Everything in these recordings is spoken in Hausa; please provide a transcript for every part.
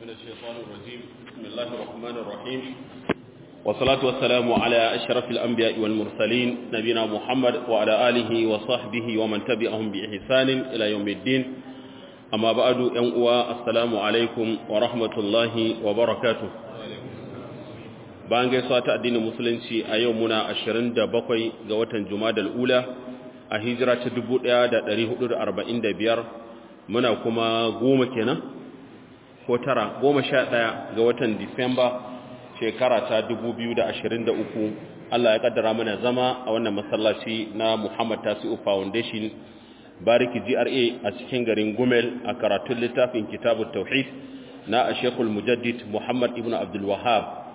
من الشيطان الرجيم بسم الله الرحمن الرحيم والصلاة والسلام على أشرف الأنبياء والمرسلين نبينا محمد وعلى آله وصحبه ومن تبعهم بإحسان إلى يوم الدين أما بعد ينقوى السلام عليكم ورحمة الله وبركاته bayan gaisuwa ta addinin musulunci a yau muna 27 ga watan jumadal ula a hijira ta 1445 muna kuma goma kenan ko tara goma sha ɗaya ga watan disamba shekara ta 2023 Allah ya kaddara mana zama a wannan masallaci na Muhammad Tasi'u Foundation bariki GRA a cikin garin Gumel a karatun littafin kitabut tauhid na Sheikhul Mujaddid Muhammad ibn Abdul Wahhab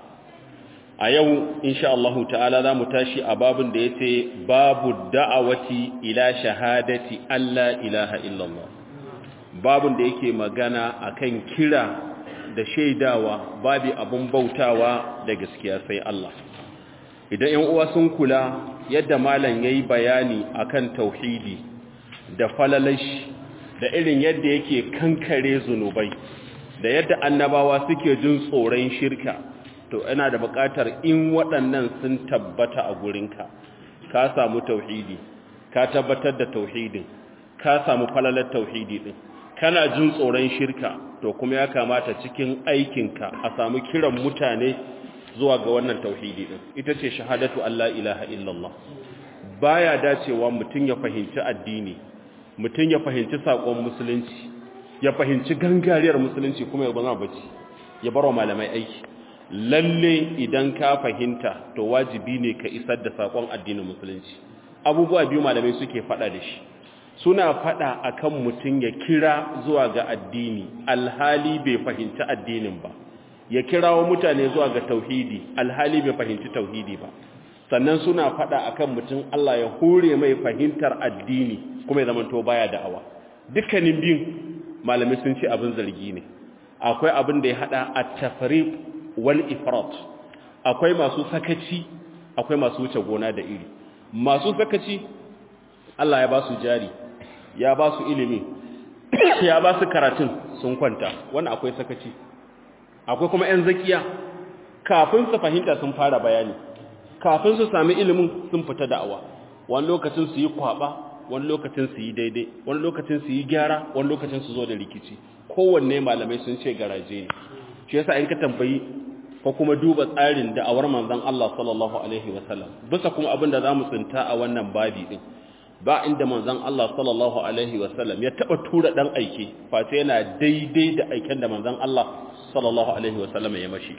a yau insha Allah ta'ala za mu tashi a babin da ya ce babu da'awati ila shahadati Allah ilaha illallah babin da yake magana akan kira da shaidawa babu abun bautawa da gaskiya sai Allah idan yan uwa sun kula yadda malam yayi bayani akan tauhidi da falalashi da irin yadda yake kankare zunubai da yadda annabawa suke jin tsoron shirka to ina da buƙatar in waɗannan sun tabbata a gurinka ka samu tauhidi ka tabbatar da tauhidin ka samu falalar tauhidi din kana jin tsoron shirka to kuma ya kamata cikin aikinka a samu kiran mutane zuwa ga wannan tauhidi din ita ce shahadatu Allah ilaha illallah baya dacewa mutum ya fahimci addini mutum ya fahimci sakon musulunci ya fahimci gangariyar musulunci kuma ya zama bacci ya barwa malamai aiki lalle idan ka fahimta to wajibi ne ka isar da sakon addinin musulunci abubuwa biyu malamai suke fada da shi suna fada akan mutum ya kira zuwa ga addini alhali bai fahimci addinin ba ya kirawo mutane zuwa ga tauhidi alhali bai fahimci tauhidi ba sannan suna fada akan mutum Allah ya hore mai fahimtar addini kuma ya zamanto baya da'awa dukkanin biyun malamai sun ce abin zargi ne akwai abin da ya hada at-tafriq wal ifrat akwai masu sakaci akwai masu wuce gona da iri masu sakaci Allah ya ba su jari ya ba su ilimi ya ba su karatun sun kwanta wannan akwai sakaci akwai kuma ƴan zakiya kafin su fahimta sun fara bayani kafin su sami ilimin sun fita da'awa wani lokacin su yi kwaba wani lokacin su yi daidai wani lokacin su yi gyara wani lokacin su zo da rikici kowanne malamai sun ce garaje ne shi yasa in ka tambayi ko kuma duba tsarin da'awar manzon Allah sallallahu alaihi wasallam bisa kuma abin da zamu tsinta a wannan babi din ba inda manzon Allah sallallahu alaihi wasallam ya taba tura dan aike face yana daidai da aiken da manzon Allah sallallahu alaihi wasallam ya mashi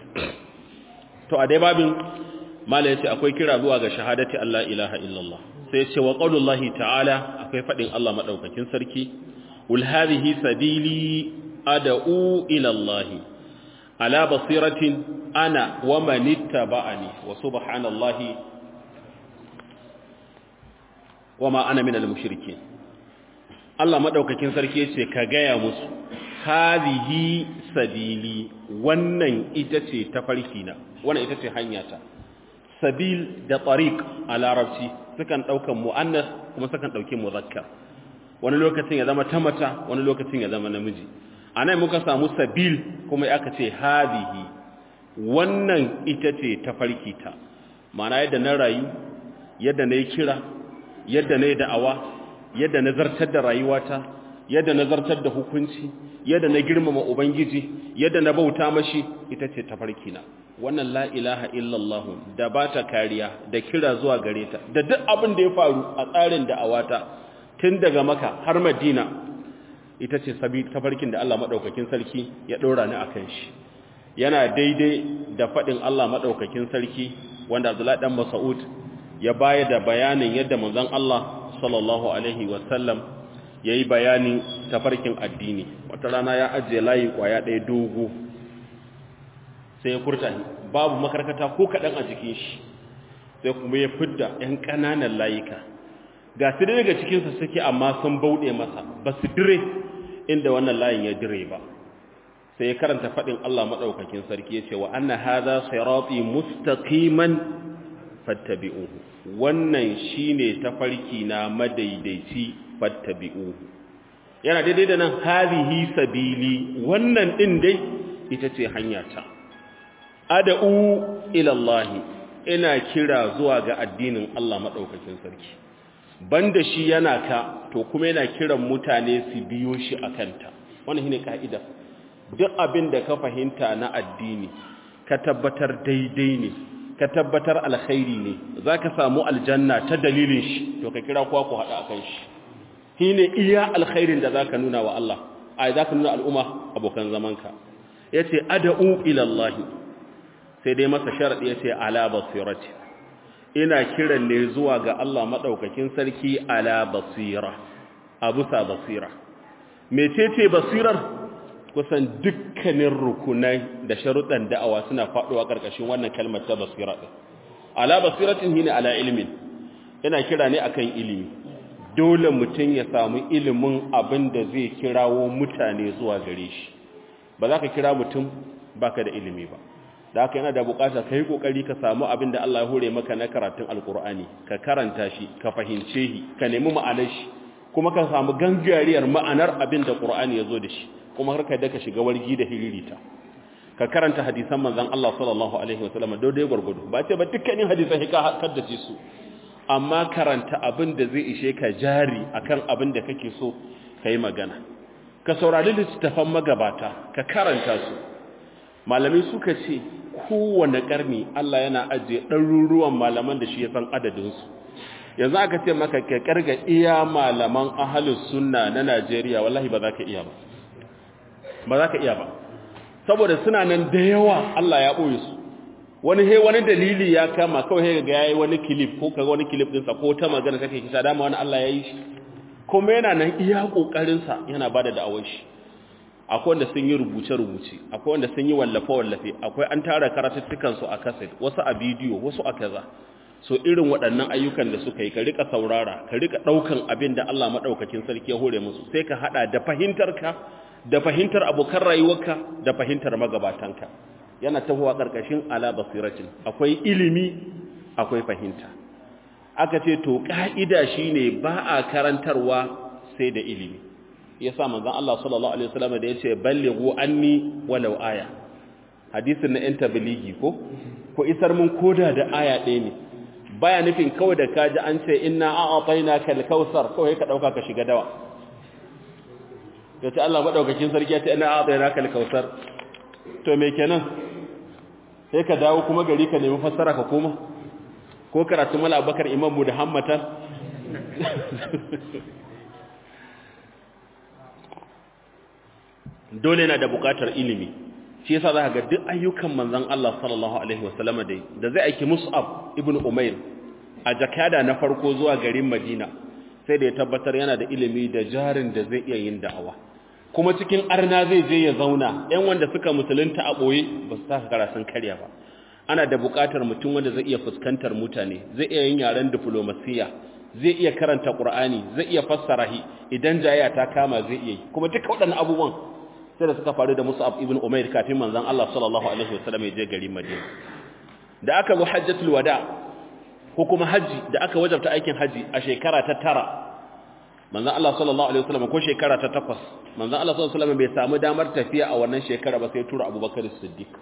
to a dai babin mala yace akwai kira zuwa ga shahadati Allah ilaha illallah sai yace wa qaulullahi ta'ala akwai fadin Allah madaukakin sarki ul hadhihi sabili ad'u ila Allah ala basiratin ana wa man ittaba'ani wa subhanallahi wama ana minal mushrikin Allah madaukakin sarki yace ka gaya musu hadhihi sabili wannan ita ce tafarki na wannan ita ce hanyata sabil da tariq a larabci sukan daukan muannas kuma sukan dauki muzakkar wani lokacin ya zama tamata wani lokacin ya zama namiji anan muka samu sabil kuma aka ce hadhihi wannan ita ce tafarki ta ma'ana yadda na rayu yadda na yi kira yadda na yi da'awa yadda na zartar da rayuwata yadda na zartar da hukunci yadda na girmama ubangiji yadda na bauta mashi ita ce tafarkina wannan la ilaha illallah da ba ta kariya da kira zuwa gare ta da duk abin da ya faru a tsarin da'awata tun daga maka har madina ita ce tafarkin da Allah maɗaukakin sarki ya ɗora ni a kan shi yana daidai da faɗin Allah maɗaukakin sarki wanda Abdullahi ɗan Mas'ud ya bayar da bayanin yadda manzon Allah sallallahu alaihi wasallam yayi bayanin tafarkin addini wata rana ya ajiye layi kwaya ɗaya dogo sai ya furta babu makarkata ko kaɗan a jikin shi sai kuma ya fidda ‘yan ƙananan layuka ga su daga cikinsa suke amma sun bauɗe masa ba su dire inda wannan layin ya dire ba sai ya karanta faɗin Allah maɗaukakin sarki ya ce wa anna haza sirati mustaqiman fattabi'uhu wannan shine tafarki na madaidaici fattabi'uhu yana daidai da nan hadhihi sabili wannan din dai ita ce hanyata ad'u ila Allah ina kira zuwa ga addinin Allah madaukakin sarki banda shi yana ka to kuma yana kiran mutane su biyo shi akanta wannan shine kaida duk abin da ka fahimta na addini ka tabbatar daidai ne ka tabbatar alkhairi ne zaka samu aljanna ta dalilin shi to ka kira kowa ku hada akan shi shine iya alkhairin da zaka nuna wa Allah ai zaka nuna al'umma abokan zamanka yace ad'u ila Allah sai dai masa sharadi yace ala basirati ina kiran ne zuwa ga Allah madaukakin sarki ala basira abusa basira mecece basirar kusan dukkanin rukunai da sharuɗan da'awa suna faɗuwa ƙarƙashin wannan kalmar ta basira ɗin ala basiratin hina ala ilmin yana kira ne akan ilimi dole mutum ya samu ilimin abin da zai kirawo mutane zuwa gare shi ba za ka kira mutum baka da ilimi ba da haka yana da bukata ka yi kokari ka samu abin da Allah ya hore maka na karatun alkur'ani ka karanta shi ka fahimce shi ka nemi ma'anar shi kuma ka samu gangariyar ma'anar abin da qur'ani ya zo da shi kuma har ka da ka shiga wargi da hiririta ka karanta hadisan manzon Allah sallallahu alaihi wasallam dai gurgudu ba ce ba dukkanin hadisan ka haddace su amma karanta abin da zai ishe ka jari akan abin da kake so kai magana ka saurari littattafan magabata ka karanta su malamai suka ce kowane karni Allah yana ajiye ɗaruruwan malaman da shi ya san adadinsu yanzu aka ce maka ka karga iya malaman ahalus sunna na Najeriya wallahi ba za ka iya ba ba za ka iya ba saboda suna nan da yawa Allah ya ɓoye su wani he wani dalili ya kama kawai he ga yayi wani clip ko kaga wani clip din sa ko ta magana take kisa dama wani Allah ya yi shi kuma yana nan iya kokarin sa yana bada da'awar shi akwai wanda sun yi rubuce rubuce akwai wanda sun yi wallafe wallafe akwai an tara karatuttukan su a cassette wasu a bidiyo wasu a kaza so irin waɗannan ayyukan da suka yi ka rika saurara ka rika daukan abin da Allah madaukakin sarki ya hore musu sai ka hada da fahimtarka da fahimtar abokan rayuwarka da fahimtar magabatanka yana tahowa ƙarƙashin ala basiratin akwai ilimi akwai fahimta aka ce to ƙa'ida shine ba a karantarwa sai da ilimi yasa manzon Allah sallallahu alaihi wasallam da yace ballighu anni walau aya hadisin na yan tabligi ko ko isar mun koda da aya ɗaya ne baya nufin kawai da kaji an ce inna a'atainaka al-kautsar kawai ka dauka ka shiga dawa yace Allah madaukakin sarki ya ce inna a'atainaka al-kautsar to me kenan sai ka dawo kuma gari ka nemi fassara ka koma ko karatu mala abakar imam mu da hammatan dole na da bukatar ilimi shi yasa za ka ga duk ayyukan manzon Allah sallallahu alaihi wasallam dai da zai aiki Mus'ab ibn Umair a jakada na farko zuwa garin Madina sai da ya tabbatar yana da ilimi da jarin da zai iya yin da'awa kuma cikin arna zai je ya zauna ɗan wanda suka musulunta a ɓoye ba su taka kara sun karya ba ana da buƙatar mutum wanda zai iya fuskantar mutane zai iya yin yaren diflomasiya zai iya karanta ƙur'ani zai iya fassara hi idan jayya ta kama zai iya yi kuma duka waɗannan abubuwan sai da suka faru da Mus'ab ibn Umair kafin manzon Allah sallallahu alaihi wasallam ya je garin Madina da aka zo hajjatul wada ko kuma haji da aka wajabta aikin haji a shekara ta tara manzan Allah sallallahu Alaihi wasallam ko shekara ta takwas manzan Allah sallallahu Alaihi wasallam bai samu damar tafiya a wannan shekara ba sai tura abubakar siddiq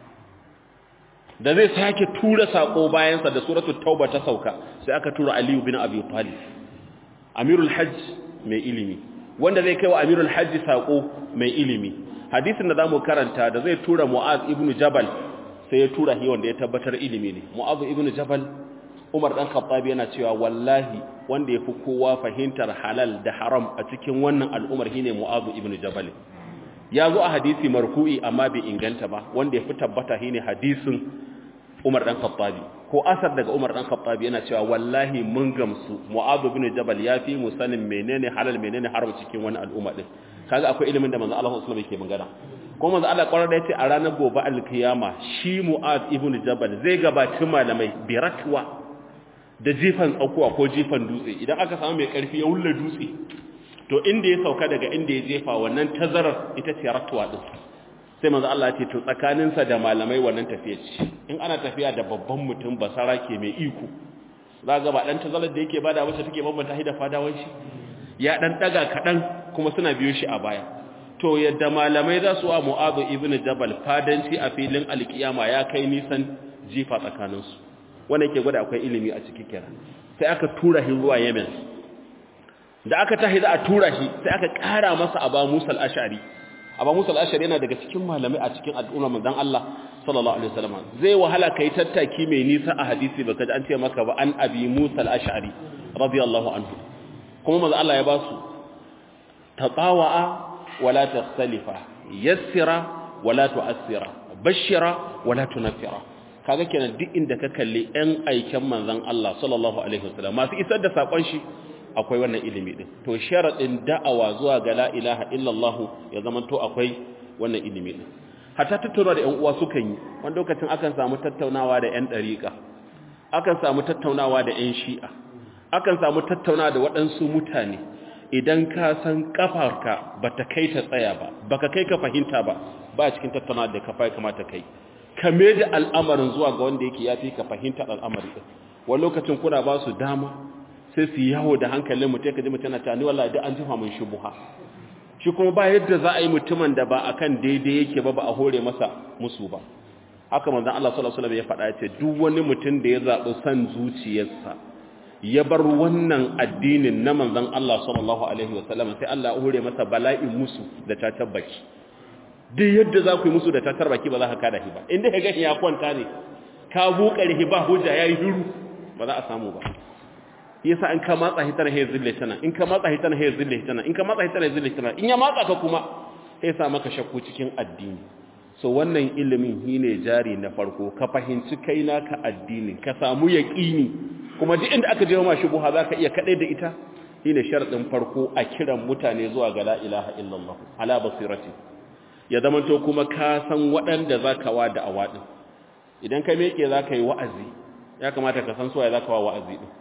da zai sake tura sako bayansa da suratul tauba ta sauka sai aka tura aliyu bin abi talib amirul hajj mai ilimi wanda zai kai wa amirul hajj sako mai ilimi hadisin da zamu karanta da zai tura mu'az ibn jabal sai ya tura shi wanda ya tabbatar ilimi ne mu'az ibn jabal Umar dan Khattab yana cewa wallahi wanda yafi kowa fahimtar halal da haram a cikin wannan al'umar shine Mu'adh ibn Jabal ya zo a hadisi marfu'i amma bai inganta ba wanda yafi tabbata shine hadisin Umar dan Khattab ko asar daga Umar dan Khattab yana cewa wallahi mun gamsu Mu'adh ibn Jabal yafi mu sanin menene halal menene haram cikin wannan al'umma din kaga akwai ilimin da manzo Allah sallallahu alaihi wasallam yake magana kuma manzo Allah kwarar da yace a ranar gobe alkiyama shi Mu'adh ibn Jabal zai gabaci malamai biratwa da jifan tsakuwa ko jifan dutse idan aka samu mai karfi ya wulla dutse to inda ya sauka daga inda ya jefa wannan tazarar ita ce ratuwa din sai manzo Allah ya ce to tsakaninsa da malamai wannan tafiya ce in ana tafiya da babban mutum basara ke mai iko za ga ba dan tazarar da yake bada wacce take bambanta shi da fadawan shi ya dan daga kadan kuma suna biyo shi a baya to yadda malamai za su wa mu'azu ibn jabal fadanci a filin alkiyama ya kai nisan jifa tsakaninsu wanda ke gwada akwai ilimi a ciki kira sai aka tura shi zuwa yemen da aka tahi za a tura shi sai aka kara masa aba musal ashari aba musal ashari yana daga cikin malamai a cikin al'umma manzon Allah sallallahu alaihi wasallam zai wahala kai tattaki mai nisa a hadisi baka ji an ce maka ba an abi musal ashari radiyallahu anhu kuma manzon Allah ya ba su taqawa wala takhtalifa yassira wala tu'assira bashira wala tunaffira kaga kenan duk inda ka kalli ɗan aikin manzon Allah sallallahu alaihi wasallam masu isar da sakon shi akwai wannan ilimi din to sharadin da'awa zuwa ga la ilaha illallah ya zama to akwai wannan ilimi din hatta tattaunawa da ƴan uwa sukan yi wani lokacin akan samu tattaunawa da ƴan dariƙa akan samu tattaunawa da ƴan shi'a akan samu tattaunawa da waɗansu mutane idan ka san kafarka bata kai ta tsaya ba baka kai ka fahimta ba ba cikin tattaunawa da kafa kamata kai kame da al'amarin zuwa ga wanda yake yafi ka fahimta al'amari din wani lokacin kuna ba su dama sai su yawo da hankalin mutum ka ji mutum na tani wallahi duk an jifa mun shubuha shi kuma ba yadda za a yi mutumin da ba akan daidai yake ba ba a hore masa musu ba haka manzon Allah sallallahu alaihi wasallam ya faɗa ya ce duk wani mutum da ya zaɓi san zuciyarsa ya bar wannan addinin na manzon Allah sallallahu alaihi wasallam sai Allah ya hore masa bala'in musu da ta tabbaki duk yadda za ku yi musu da ta tarbaki ba za ka kada shi ba inda ka gani ya kwanta ne ka buƙar shi ba hujja yayi hiru ba za a samu ba yasa in ka matsa hitana hay zille tana in ka matsa hitana hay zille tana in ka matsa hitana hay zille tana in ya matsa ka kuma sai sa maka shakku cikin addini so wannan ilimin shine jari na farko ka fahimci kai naka addinin ka samu yaqini kuma duk inda aka je ma shubuha zaka iya kadai da ita shine sharadin farko a kiran mutane zuwa ga la ilaha illallah ala basirati ya zamanto kuma ka san waɗanda zaka wa da awadin idan ka meke zaka yi wa'azi ya kamata ka san suwaye zaka wa wa'azi din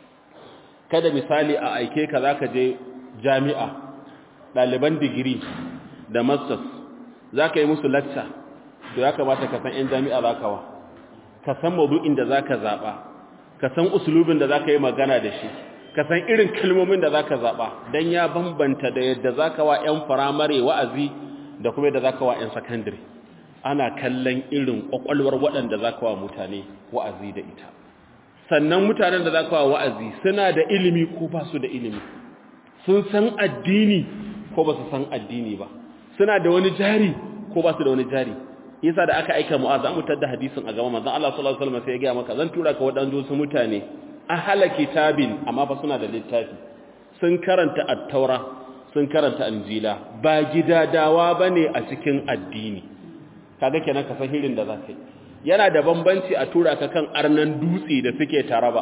kada misali a aike ka zaka je jami'a ɗaliban digiri da masters zaka yi musu lecture to ya kamata ka san ƴan jami'a zaka wa ka san maudu'in da zaka zaba ka san usulubin da zaka yi magana da shi ka san irin kalmomin da zaka zaba dan ya bambanta da yadda zaka wa ƴan firamare wa'azi da kuma yadda zaka wa ƴan secondary ana kallon irin kwakwalwar waɗanda zaka wa mutane wa'azi da ita sannan mutanen da za ka wa'azi suna da ilimi ko ba su da ilimi sun san addini ko ba su san addini ba suna da wani jari ko ba su da wani jari yasa da aka aika mu'az an mutar da hadisin a gaba manzon Allah sallallahu alaihi wasallam sai ya ga maka zan tura ka wadannan su mutane ahala kitabin amma fa suna da littafi sun karanta at-taura sun karanta injila ba gidadawa bane a cikin addini kaga kenan ka san hirin da za ka yi yana da bambanci a tura ka kan arnan dutse da suke taraba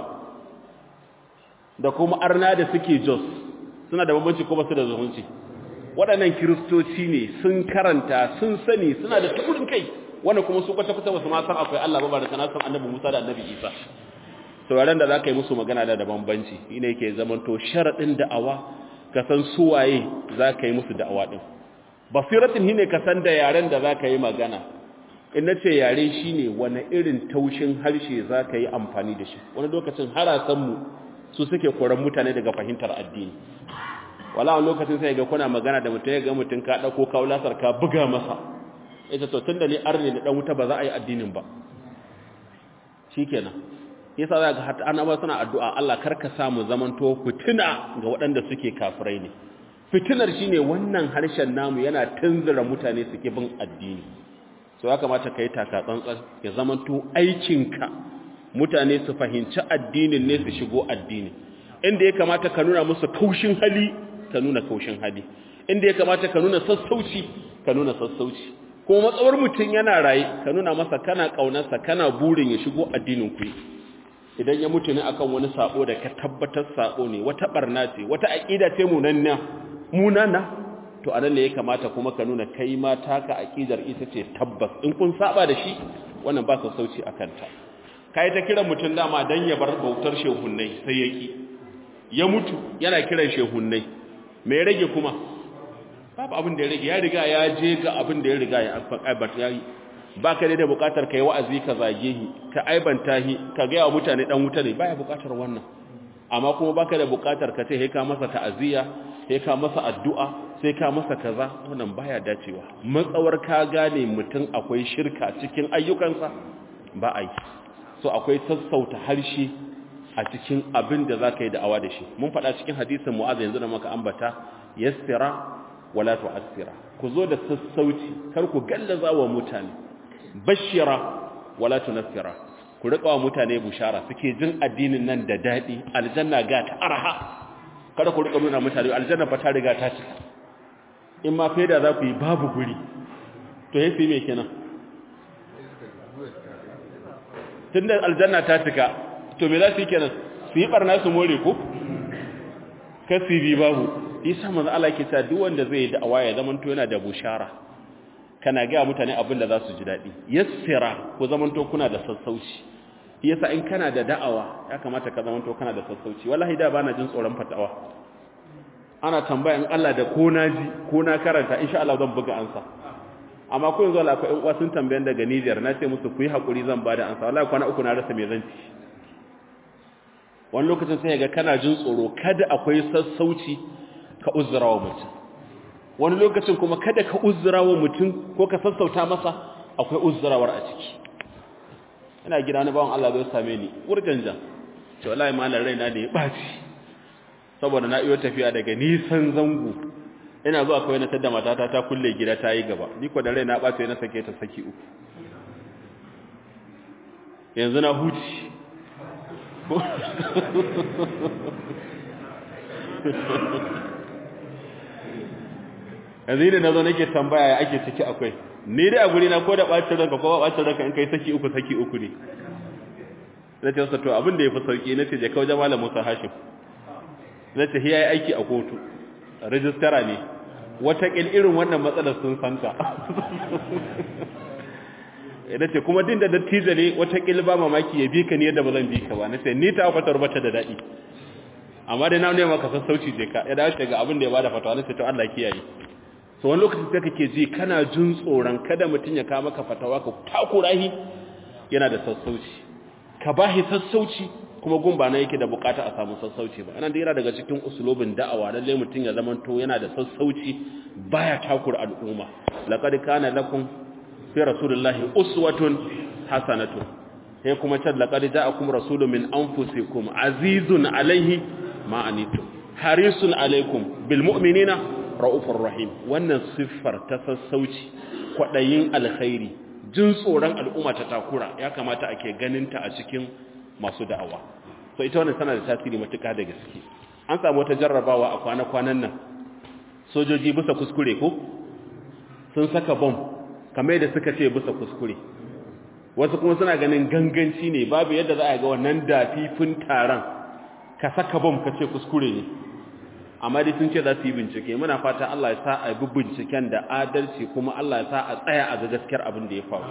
da kuma arna da suke jos suna da bambanci ko ba su da zumunci waɗannan kiristoci ne sun karanta sun sani suna da tukurin kai wanda kuma su kwata-kwata ba su ma san akwai Allah ba ba da kana san annabi Musa da annabi Isa sauraron da za ka yi musu magana da da bambanci shi ne yake zamanto sharaɗin da'awa ka san suwaye za ka yi musu da'awa ɗin basiratin shi ne ka san da yaren da za ka yi magana in na ce yare shi ne wani irin taushin harshe za ka yi amfani da shi wani lokacin harasanmu su suke koran mutane daga fahimtar addini wala wani lokacin sai ga kuna magana da mutum ya ga mutum ka ɗauko kaulasar ka buga masa ita to tun da ni arne da ɗan wuta ba za a yi addinin ba shi kenan yasa za ga hata annaba suna addu'a Allah karka samu zamanto fitina ga waɗanda suke kafirai ne fitinar shine wannan harshen namu yana tunzura mutane suke bin addini so ya kamata ka yi taka tsantsan ya zamanto aikinka mutane su fahimci addinin ne su shigo addini inda ya kamata ka nuna musu kaushin hali ka nuna kaushin hali inda ya kamata ka nuna sassauci ka nuna sassauci kuma matsawar mutum yana raye ka nuna masa kana kaunarsa kana burin ya shigo addinin ku idan ya mutu ne akan wani sabo da ka tabbatar sabo ne wata barna ce wata aqida ce munanna munana to anan ne ya kamata kuma ka nuna kai ma taka aqidar ita ce tabbas in kun saba da shi wannan ba su sauci akan ta kai ta kiran mutun dama dan ya bar bautar shehunnai sai yaki ya mutu yana kiran shehunnai me rage kuma babu abin da ya rage ya riga ya je ga abin da ya riga ya aibata yayi baka da bukatar kai wa'azi ka zage shi ka aibanta shi ka ga wa mutane dan wuta ne baya bukatar wannan amma kuma baka da bukatar ka ce he ka masa ta'aziya he ka masa addu'a sai ka masa kaza wannan baya dacewa matsawar ka gane mutum akwai shirka cikin ayyukansa ba a yi so akwai sassauta harshe a cikin abin da za ka yi da'awa da shi mun faɗa cikin hadisin mu'az yanzu da maka ambata yassira wala tu'assira ku zo da sassauci kar ku gallaza wa mutane bashira wala tunaffira ku riƙa wa mutane bushara suke jin addinin nan da daɗi aljanna ga ta arha kada ku riƙa nuna mutane aljanna fa ta riga ta cika in ma faida za ku yi babu guri to yafi me kenan tunda aljanna ta cika to me za su yi kenan su yi barna su more ko kasi babu isa manzo Allah yake cewa duk wanda zai yi da'awa ya zaman to yana da bushara kana ga mutane abin da za su ji dadi yassira ku zaman to kuna da sassauci yasa in kana da da'awa ya kamata ka zaman to kana da sassauci wallahi da bana jin tsoron fatawa ana tambaya in Allah da ko na ji ko na karanta insha Allah zan buga ansa amma ko yanzu Allah akwai ƴan uwa sun tambayan daga Niger na ce musu ku yi hakuri zan bada ansa wallahi kwana uku na rasa me zan ci wani lokacin sai ga kana jin tsoro kada akwai sassauci ka uzura wa mutum wani lokacin kuma kada ka uzura wa mutum ko ka sassauta masa akwai uzurawar a ciki ina gida na bawan Allah zai same ni wurganja ce wallahi malam raina ne ya baci saboda na iyo tafiya daga nisan zango ina zuwa kawai na tada matata ta kulle gida ta yi gaba ni ko da raina ya baci na sake ta saki uku yanzu na huci yanzu ne na zo nake tambaya ya ake ciki akwai ni dai a guri na ko da bacin ranka ko ba bacin ranka in kai saki uku saki uku ne na ce wasa to abin da ya fi sauki na ce je kawo jama'a musa hashim na ce ya yi aiki a kotu rajistara ne watakil irin wannan matsalar sun santa na ce kuma din da dattijo ne watakil ba mamaki ya bi ka ne yadda ba zan bi ka ba na ce ni ta fatar bata da daɗi amma dai na ne maka sassauci je ka ya dace ga abin da ya bada fatawa na ce to Allah kiyaye so wani lokacin sai kake ji kana jin tsoron kada mutum ya kawo maka fatawa ka takurahi yana da sassauci ka bahi sassauci kuma gumba na yake da bukata a samu sassauci ba anan da yana daga cikin usulobin da'awa lalle mutum ya zama to yana da sassauci baya takura al'umma laqad kana lakum fi rasulillahi uswatun hasanatun sai kuma can laqad ja'akum rasulun min anfusikum azizun alaihi ma anitum harisun alaikum bil mu'minina ra'ufur rahim wannan siffar ta sassauci kwadayin alkhairi jin tsoron al'umma ta takura ya kamata ake ganinta a cikin masu da'awa so ita wannan tana da tasiri matuƙa da gaske an samu wata jarrabawa a kwana-kwanan nan sojoji bisa kuskure ko sun saka bom kamar yadda suka ce bisa kuskure wasu kuma suna ganin ganganci ne babu yadda za a ga wannan dafifin taron ka saka bom ka ce kuskure ne amma dai sun ce za su yi bincike muna fata Allah ya sa a bi binciken da adalci kuma Allah ya sa a tsaya a ga gaskiyar abin da ya faru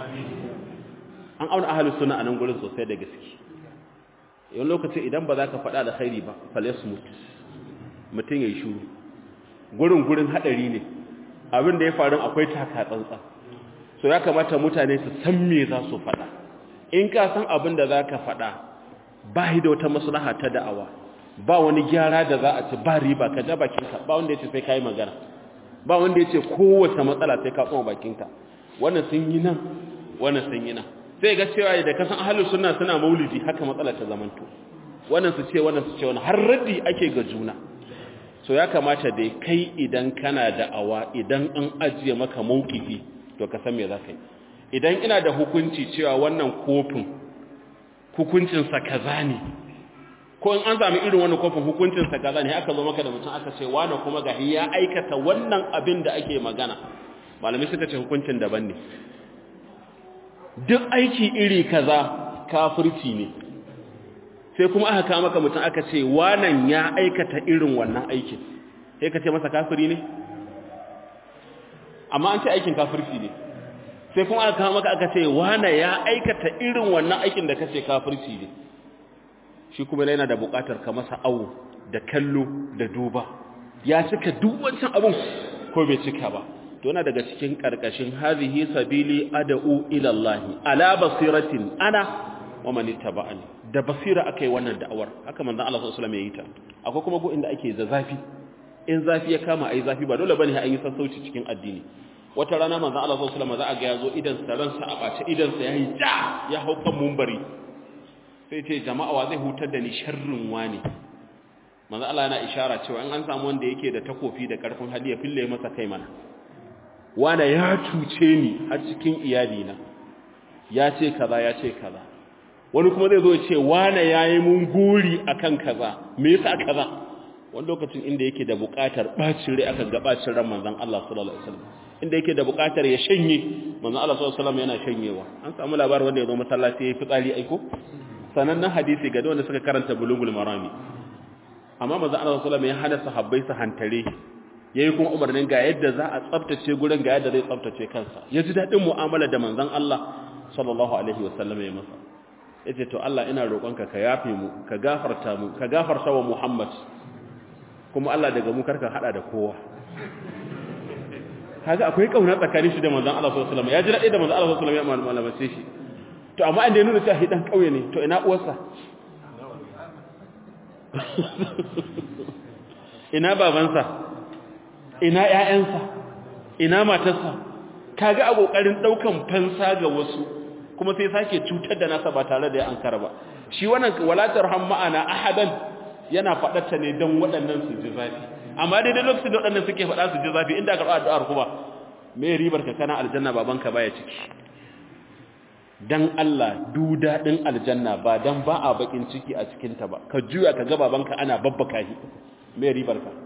an auna ahalus sunna a nan gurin sosai da gaske yawan lokaci idan ba za ka faɗa da khairi ba falasmut mutum ya yi shuru gurin gurin haɗari ne abin da ya faru akwai taka tsantsa so ya kamata mutane su san me za su faɗa in ka san abin da za ka faɗa ba da wata maslaha ta da'awa ba wani gyara da za a ci ba riba ka ja bakinka ba wanda ya ce sai ka yi magana ba wanda ya ce kowace matsala sai ka tsoma bakinka wannan sun yi nan wannan sun yi nan sai ga cewa da kasan ahlus sunna suna maulidi haka matsala ta zamanto wannan su ce wannan su ce wannan har raddi ake ga juna so ya kamata dai kai idan kana da awa idan an ajiye maka maukifi to ka san me za ka yi idan ina da hukunci cewa wannan kofin hukuncinsa kaza ne ko in an sami irin wannan kofin hukuncinsa kaza ne aka zo maka da mutum aka ce wani kuma ga ya aikata wannan abin da ake magana malamai suka ce hukuncin daban ne duk aiki iri kaza kafirci ne sai kuma aka kawo maka mutum aka ce wanan ya aikata irin wannan aikin sai ka ce masa kafiri ne amma an ce aikin kafirci ne sai kuma aka kawo maka aka ce wana ya aikata irin wannan aikin da ka ce kafirci ne shi kuma yana da buƙatar ka masa awo da kallo da duba ya cika duk wancan abin ko bai cika ba to yana daga cikin karkashin hazihi sabili ad'u ila Allah ala basiratin ana wa man ittaba'ani da basira akai wannan da'awar haka manzon Allah sallallahu alaihi wasallam ya yi ta akwai kuma go inda ake zazzafi in zafi ya kama ai zafi ba dole bane an yi sassauci cikin addini wata rana manzon Allah sallallahu alaihi wasallam za a ga yazo idan sa ransa a bace idan sa yayi ja ya hau kan munbari sai ce jama'a wa zai hutar da ni sharrin wani manzon Allah yana ishara cewa in an samu wanda yake da takofi da karfin hali ya fille masa kai mana wanda ya cuce ni har cikin iyali na ya ce kaza ya ce kaza wani kuma zai zo ya ce wane yayi mun guri akan kaza me yasa kaza wani lokacin inda yake da buƙatar bacin rai aka ga bacin ran manzon Allah sallallahu alaihi wasallam inda yake da buƙatar ya shanye manzon Allah sallallahu alaihi wasallam yana shanyewa an samu labarin wanda ya zo masallaci ya fi tsari aiko sanannen hadisi ga wanda suka karanta bulugul marami amma manzon Allah sallallahu alaihi wasallam ya hana sahabbai su hantare yayi kuma umarnin ga yadda za a tsaftace gurin ga yadda zai tsaftace kansa ya ji dadin mu'amala da manzon Allah sallallahu alaihi wasallam ya masa yace to Allah ina roƙonka ka yafe mu ka gafarta mu ka gafarta wa Muhammad kuma Allah daga mu karka hada da kowa kaga akwai kauna tsakanin shi da manzon Allah sallallahu alaihi wasallam ya ji dadi da manzon Allah sallallahu alaihi wasallam ya malamace shi to amma inda ya nuna cewa hidan kauye ne to ina uwarsa ina babansa ina ƴaƴansa ina matarsa kaga a kokarin daukan fansa ga wasu kuma sai sake cutar da nasa ba tare da ya ankara ba shi wannan walatar ham ma'ana ahadan yana faɗarta ne don waɗannan su ji zafi amma daidai lokacin da waɗannan suke faɗa su ji zafi inda karɓa addu'ar kuma me ribar ka kana aljanna babanka baya ciki dan Allah du daɗin aljanna ba dan ba a bakin ciki a cikin ta ba ka juya ka ga babanka ana babbaka shi me ribar ka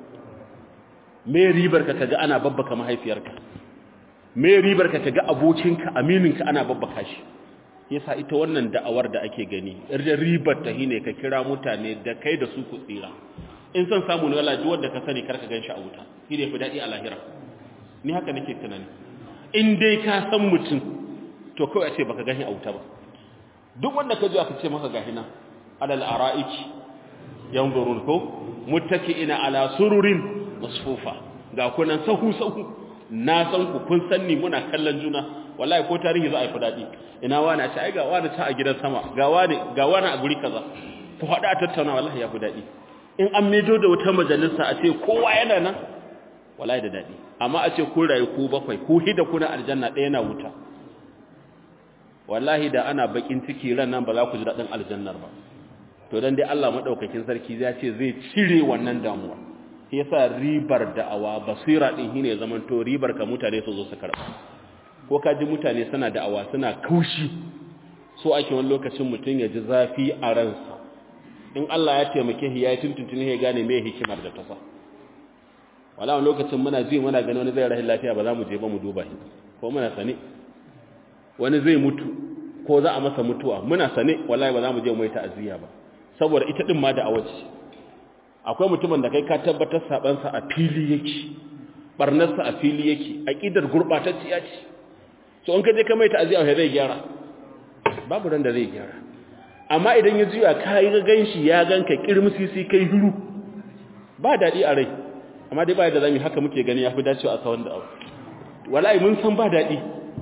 me ribar ka kaga ana babbaka mahaifiyarka me ribar ka kaga abokinka amininka ana babbaka shi yasa ita wannan da'awar da ake gani ribar ta hine ka kira mutane da kai da su ku tsira in san samu ne wallahi duk wanda ka sani karka ganshi a wuta shi ne fi dadi a lahira ni haka nake tunani in dai ka san mutum to kawai a ce baka gani a wuta ba duk wanda ka ji aka ce maka gahi nan alal ara'iki yanzurun ko muttaki'ina ala sururin masfufa ga kunan sahu sahu na san ku kun sanni muna kallon juna wallahi ko tarihi za a yi fadadi ina wani a ce ai ga wani ta a gidan sama ga wani ga wani a guri kaza ku haɗu a tattauna wallahi ya fi daɗi in an medo da wata majalisa a ce kowa yana nan wallahi da daɗi amma a ce ku rayu ku bakwai ku hida kuna aljanna ɗaya na wuta wallahi da ana bakin ciki ran nan ba za ku ji daɗin aljannar ba to dan dai Allah madaukakin sarki ya ce zai cire wannan damuwa yasa ribar da'awa basira din shine zaman to ribar ka mutane su zo su karba ko ka ji mutane suna da'awa suna kaushi so ake wani lokacin mutum ya ji zafi a ransa in Allah ya taimake shi ya yi tuntuntuni ya gane me hikimar da ta sa wala wani lokacin muna ji muna gani wani zai rahin lafiya ba za mu je ba mu duba shi ko muna sane wani zai mutu ko za a masa mutuwa muna sane wallahi ba za mu je mu yi ta'aziyya ba saboda ita din ma da'awa ce akwai mutumin da kai ka tabbatar sabansa a fili yake barnarsa a fili yake aqidar gurbatacciya ce so in ka je ka mai ta'aziyya zai gyara babu ran da zai gyara amma idan ya juya kai ga ganshi ya ganka kirmisisi kai hiru ba dadi a rai amma dai ba da zamu haka muke gani yafi dacewa a sawan da abu wallahi mun san ba dadi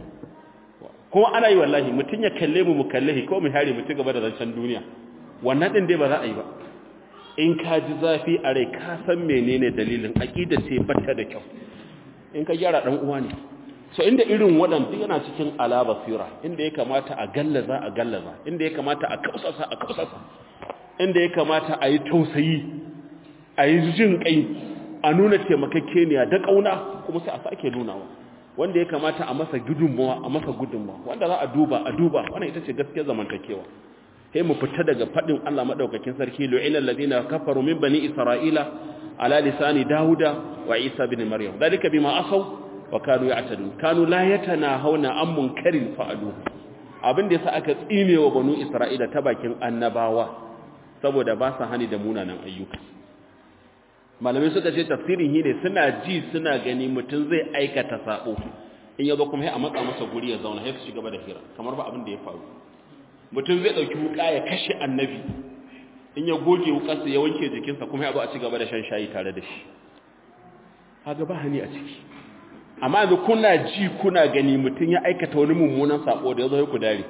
kuma ana yi wallahi mutun ya kalle mu mu kalle ko mu hare mu ci gaba da zancen duniya wannan din dai ba za a yi ba in ka ji zafi a rai ka san menene dalilin aqida ce batta da kyau in ka gyara dan uwa ne so inda irin waɗanda yana cikin ala basira inda ya kamata a gallaza a gallaza inda ya kamata a kausasa a kausasa inda ya kamata a yi tausayi a yi jin kai a nuna taimakakeniya da kauna kuma sai a sake nunawa wanda ya kamata a masa gudunmawa a masa gudunmawa wanda za a duba a duba wannan ita ce gaskiyar zamantakewa sai mu fita daga fadin Allah madaukakin sarki lu'ilal ladina kafaru min bani isra'ila ala lisani dauda wa isa ibn maryam dalika bima asaw wa kanu ya'tadun kanu la yatanahawna an munkarin fa'alu abin da yasa aka tsinewa banu isra'ila ta bakin annabawa saboda ba sa hani da munanan ayyuka malamai suka ce tafsirin hine suna ji suna gani mutum zai aikata sabo in yazo kuma sai a matsa masa guri ya zauna sai su shiga da hira kamar ba abin da ya faru mutum zai dauki wuka ya kashe annabi in ya goge wukarsa ya wanke jikinsa kuma ya zo a ci gaba da shan shayi tare da shi kaga ba hani a ciki amma yanzu kuna ji kuna gani mutum ya aikata wani mummunan sako da ya zo ku dare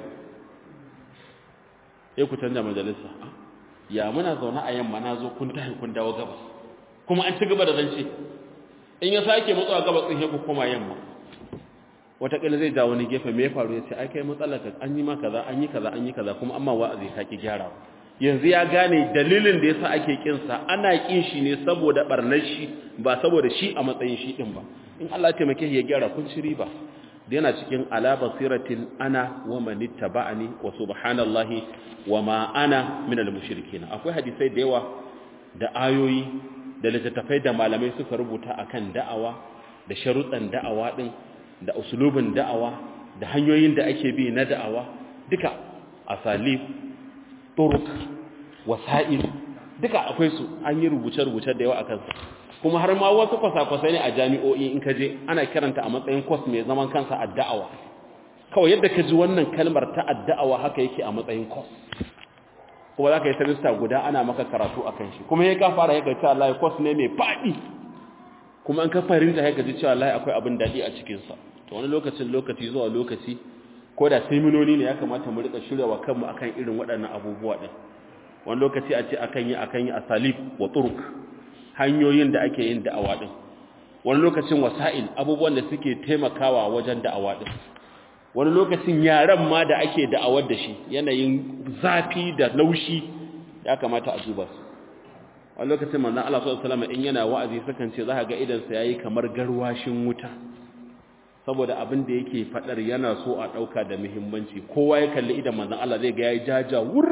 sai ku canja majalisa ya muna zaune a yamma na zo kun tahi kun dawo gabas kuma an ci gaba da zance in ya sake matsawa gaba tsin ku koma yamma wataƙila zai ja wani gefe me ya faru ya ce ai kai matsalar ka an yi ma kaza an yi kaza an yi kaza kuma amma wa'azi ka ki gyara yanzu ya gane dalilin da yasa ake kin sa ana kin shi ne saboda barnar shi ba saboda shi a matsayin shi din ba in Allah ya taimake shi ya gyara kun ci riba da yana cikin ala basiratin ana wa man ittaba'ani wa subhanallahi wa ma ana min al-mushrikeen akwai hadisai da yawa da ayoyi da littattafai da malamai suka rubuta akan da'awa da sharuɗan da'awa din da usulubin da'awa da hanyoyin da ake bi na da'awa duka asalib turuk wasa'il duka akwai su an yi rubuce-rubuce da yawa akan su kuma har ma wasu kwasa-kwasai ne a jami'o'i in ka je ana kiranta a matsayin kwas mai zaman kansa adda'awa kawai yadda ka ji wannan kalmar ta adda'awa haka yake a matsayin kwas kuma za ka yi semester guda ana maka karatu a kan shi kuma ya ka fara ya ka cewa layi kwas ne mai faɗi kuma an ka fahimta ya ka ji cewa layi akwai abin daɗi a cikinsa to wani lokacin lokaci zuwa lokaci ko da seminoni ne ya kamata mu rika shirya wa kanmu akan irin waɗannan abubuwa ɗin wani lokaci a ce akan yi akan yi asalib wa turuk hanyoyin da ake yin da'awa din wani lokacin wasa'il abubuwan da suke taimakawa wajen da'awa din wani lokacin yaran ma da ake da'awar da shi yanayin zafi da laushi ya kamata a duba su wani lokacin manzon Allah sallallahu alaihi wasallam in yana wa'azi sukan ce zaka ga idan sa yayi kamar garwashin wuta saboda abin da yake fadar yana so a dauka da muhimmanci kowa ya kalli idan manzon Allah zai ga yayi jaja wur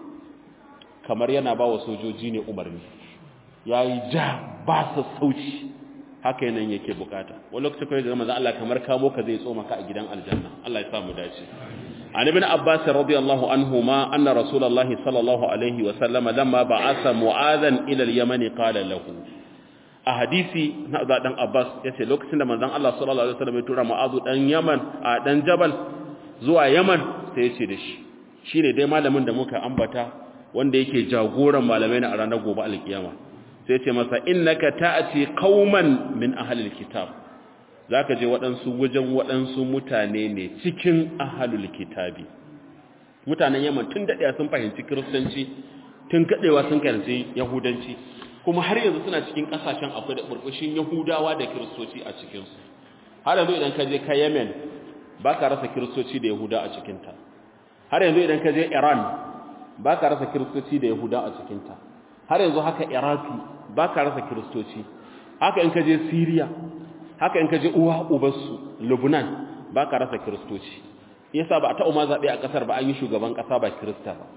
kamar yana ba wa sojoji ne umarni ya yi ja ba su sauci haka yanayin yake bukata wani lokaci kawai da manzon Allah kamar kamo ka zai tsoma ka a gidan aljanna Allah ya sa mu dace an ibn abbas radiyallahu anhu ma anna rasulullahi sallallahu alaihi wa sallam lamma ba'atha mu'adhan ila al-yaman qala lahu a hadisi na da dan abbas yace lokacin da manzon Allah sallallahu alaihi wasallam ya tura mu'adhu dan yaman a dan jabal zuwa yaman sai yace da shi shine dai malamin da muka ambata wanda yake jagoran malamai na a ranar gobe alkiyama sai ce masa innaka ta'ati qauman min ahlil kitab zaka je waɗansu wajen waɗansu mutane ne cikin ahlul kitabi mutanen Yaman tun dadewa sun fahimci kristanci tun kadewa sun karanci yahudanci kuma har yanzu suna cikin kasashen akwai da burbushin yahudawa da kristoci a cikin su har yanzu idan ka je ka Yemen baka rasa kristoci da yahuda a cikin ta har yanzu idan ka je Iran baka rasa kristoci da yahuda a cikin ta har yanzu haka Iraki ba ka rasa kiristoci haka in ka je Syria haka in ka je uwa ubansu Lebanon ba ka rasa kiristoci yasa ba a taɓa ma zaɓe a ƙasar ba an yi shugaban ƙasa ba kirista ba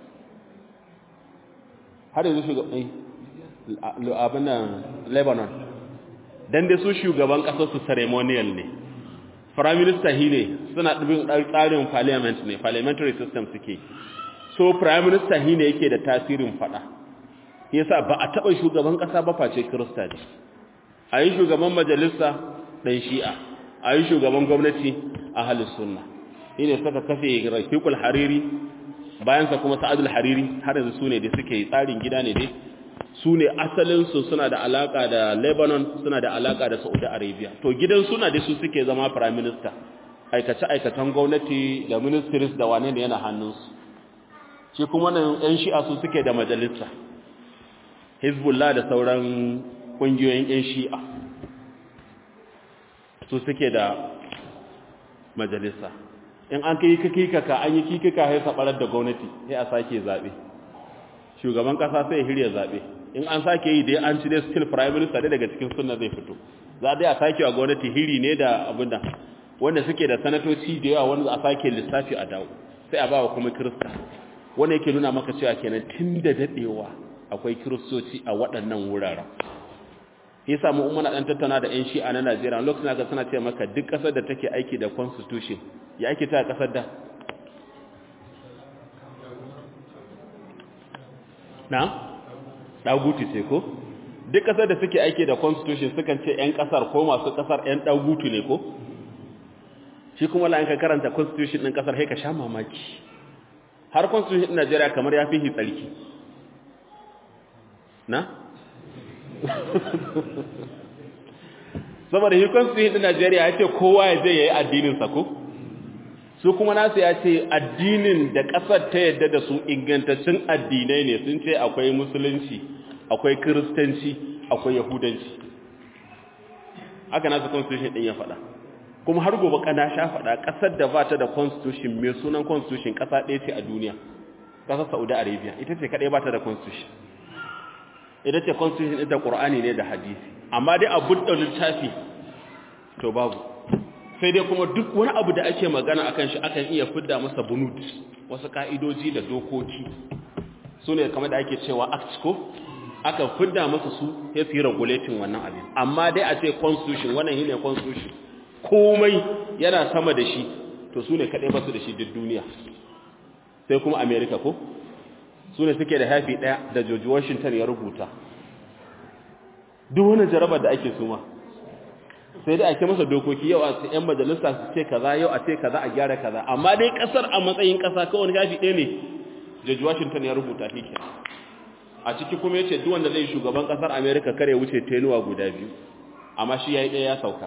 har yanzu shugaban abin nan Lebanon dan dai su shugaban ƙasar su ceremonial ne prime minister hi ne suna ɗubin tsarin parliament ne parliamentary system suke so prime minister hi ne yake da tasirin faɗa yasa ba a taɓa shugaban ƙasa ba face kirista ne a yi shugaban majalisa ɗan shi'a a yi shugaban gwamnati a halin sunna shi ne suka kafe rafiqul hariri bayansa kuma sa'adul hariri har yanzu su ne da suke tsarin gida ne dai su ne asalinsu suna da alaƙa da lebanon suna da alaƙa da saudi arabia to gidan suna dai su suke zama prime minister aikace-aikacen gwamnati da ministries da wane ne yana hannunsu shi kuma nan 'yan shi'a su suke da majalisa hezbollah da sauran ƙungiyoyin 'yan shi'a su suke da majalisa in an kai kikika an yi kikika sai sabarar da gwamnati sai a sake zaɓe shugaban ƙasa sai ya hirya zaɓe in an sake yi dai an ci dai still prime minister dai daga cikin sunna zai fito za dai a sake wa gwamnati hiri ne da abin da wanda suke da sanatoci da yawa wanda a sake lissafi a dawo sai a ba wa kuma kirista wanda yake nuna maka cewa kenan tun da daɗewa akwai kiristoci a waɗannan wuraren ya samu umar ɗan tattauna da 'yan shi'a na najeriya lokacin aka suna ce maka duk ƙasar da take aiki da constitution ya ake ta ƙasar da na ɗagutu ce ko duk ƙasar da suke aiki da constitution sukan ce 'yan ƙasar ko masu ƙasar 'yan ɗagutu ne ko shi kuma la'in ka karanta constitution ɗin ƙasar haika sha mamaki har constitution ɗin najeriya kamar ya fi tsarki na? saboda hikon su hin Najeriya ya ce kowa ya je ya yi addininsa ko su kuma nasu ya ce addinin da ƙasar ta yadda da su ingantaccen addinai ne sun ce akwai musulunci akwai kiristanci akwai yahudanci haka nasu constitution din ya faɗa kuma har gobe kana sha faɗa ƙasar da ba ta da constitution mai sunan constitution ƙasa ɗaya ce a duniya ƙasar saudi arabia ita ce kaɗai ba ta da constitution ita ce constitution ita ƙur'ani ne da hadisi amma dai abu da littafi to babu sai dai kuma duk wani abu da ake magana akan shi akan iya fidda masa bunud wasu ka'idoji da dokoki su ne kamar da ake cewa act ko aka fidda masa su sai su yi regulating wannan abin amma dai a ce constitution wannan shi ne constitution komai yana sama da shi to su ne kaɗai basu da shi duk duniya sai kuma america ko su ne suke da haifi ɗaya da george washington ya rubuta duk wani jarabar da ake suma sai dai ake masa dokoki yau a yan majalisa su ce kaza yau a ce kaza a gyara kaza amma dai kasar a matsayin kasa kawai wani gafi ɗaya ne George Washington ya rubuta shi a ciki kuma yace duk wanda zai shugaban kasar America kare wuce tenuwa guda biyu amma shi yayi ɗaya ya sauka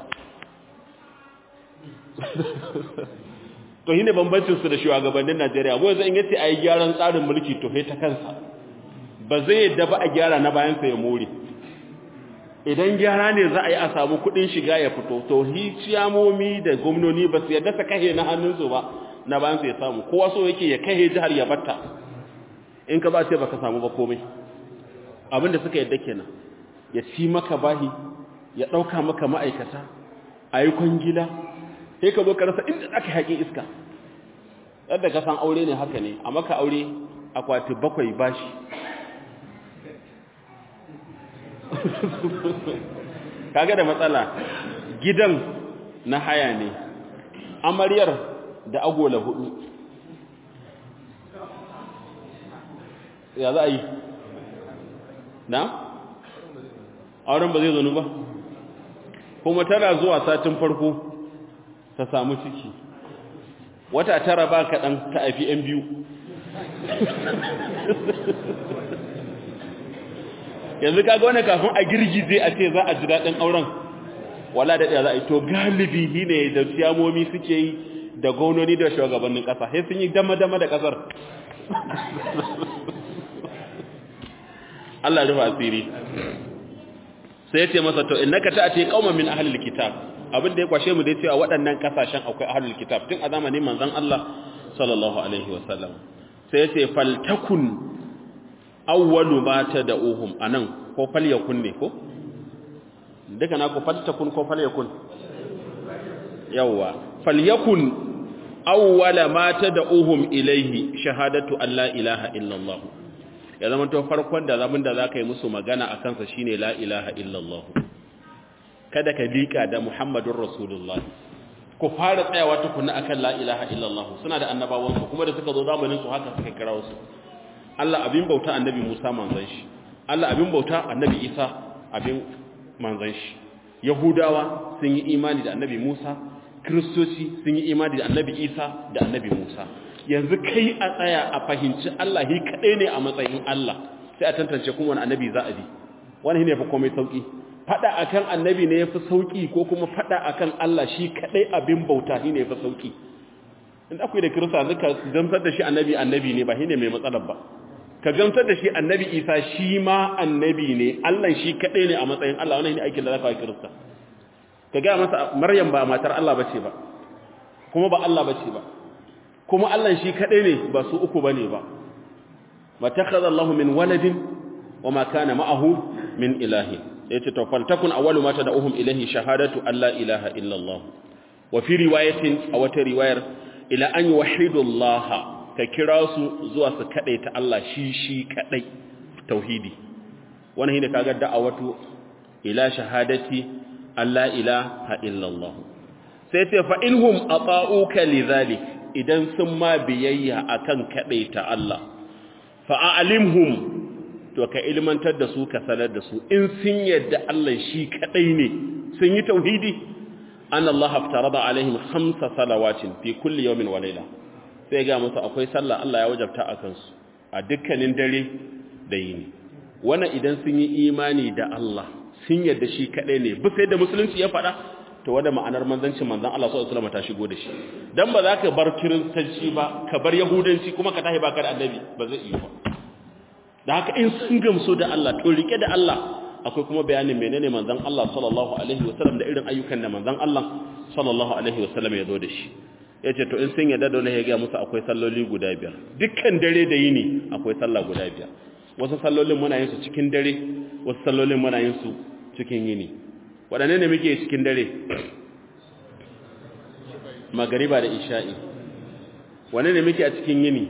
to shine bambancin su da shugabannin Najeriya mu yanzu in yace ayi gyaran tsarin mulki to sai ta kansa ba zai yadda ba a gyara na bayan sa ya more idan gyara ne za a yi a samu kudin shiga ya fito to hiciyamomi da gwamnoni ba su yadda ta kahe na hannunsu ba na bayan su ya samu kowa so yake ya kahe jihar ya batta in ka ba ce ba ka samu ba komai abinda suka yadda kenan ya ci maka bahi ya ɗauka maka ma'aikata a yi kwangila sai ka zo ka rasa inda aka haƙi iska yadda ka san aure ne haka ne a maka aure akwati bakwai bashi kaga da matsala gidan na haya ne amaryar da agola hudu ya za a yi na? auren ba zai zanu ba kuma tana zuwa satin farko ta samu ciki wata tara ba kaɗan ta haifi 'yan biyu yanzu kaga wani kafin a girgize a ce za a ji daɗin auren wala da ɗaya za a yi to galibi shi ne da siyamomi suke yi da gononi da shugabannin ƙasa sai sun yi dama-dama da ƙasar Allah rufa asiri sai ya ce masa to innaka ta'ati qauman min ahlil kitab abin da ya kwashe mu dai cewa waɗannan kasashen akwai ahlul kitab tun a zamanin manzon Allah sallallahu alaihi wasallam sai ya ce faltakun awwalu ma tad'uhum anan ko falyakun ne ko duka na ko faltakun ko falyakun yawa falyakun awwala ma tad'uhum ilayhi shahadatu an la ilaha illallah ya zama to farkon da zaman da zaka yi musu magana akan sa shine la ilaha illallah kada ka lika da muhammadur rasulullah ku fara tsayawa tukuna akan la ilaha illallah suna da annabawansu kuma da suka zo zamanin su haka suka kira su Allah abin bauta annabi Musa manzon shi Allah abin bauta annabi Isa abin manzon shi Yahudawa sun yi imani da annabi Musa Kristoci sun yi imani da annabi Isa da annabi Musa yanzu kai a tsaya a fahimci Allah hi kadai ne a matsayin Allah sai a tantance kuma wani annabi za a bi wani ne fa komai sauki fada akan annabi ne yafi sauki ko kuma fada akan Allah shi kadai abin bauta ne yafi sauki in akwai da kirista zaka gamsar da shi annabi annabi ne ba shine mai matsalar ba ka gamsar da shi annabi isa shi ma annabi ne allah shi kaɗai ne a matsayin allah wani ne aikin da za ka wa kirista ka gaya masa maryam ba matar allah bace ba kuma ba allah bace ba kuma allah shi kaɗai ne ba su uku ba ne ba ma takhadha allah min waladin wa ma kana ma'ahu min ilahi yace to faltakun awwalu ma tad'uhum ilayhi shahadatu an la ilaha illa allah wa fi riwayatin a wata riwayar ila an yuwahhidu allah ka kira su zuwa su kaɗai ta Allah shi shi kaɗai tauhidi wani ne kaga da'awatu ila shahadati Allah ilaha illallah sai ce fa inhum ata'uka lidhalik idan sun ma biyayya akan kaɗai ta Allah fa a'limhum to ka ilmantar da su ka sanar da su in sun yadda Allah shi kaɗai ne sun yi tauhidi an Allah haftarada alaihim khamsa salawatin fi kulli yawmin wa layla sai ga musu akwai sallah Allah ya wajabta a kansu a dukkanin dare da yini wannan idan sun yi imani da Allah sun yarda shi kadai ne bi sai da musulunci ya faɗa to wanda ma'anar manzancin manzon Allah sallallahu alaihi wasallam ta shigo da shi dan ba za ka bar kiristanci ba ka bar yahudanci kuma ka tahi baka da annabi ba zai iya ba da haka in sun gamsu da Allah to rike da Allah akwai kuma bayanin menene manzon Allah sallallahu alaihi wasallam da irin ayyukan da manzon Allah sallallahu alaihi wasallam ya zo da shi yace to in sun yadda dole ya ga musu akwai salloli guda biyar dukkan dare da yini akwai sallah guda biyar wasu sallolin muna yin su cikin dare wasu sallolin muna yin su cikin yini waɗanne ne muke cikin dare magariba da isha'i wane ne muke a cikin yini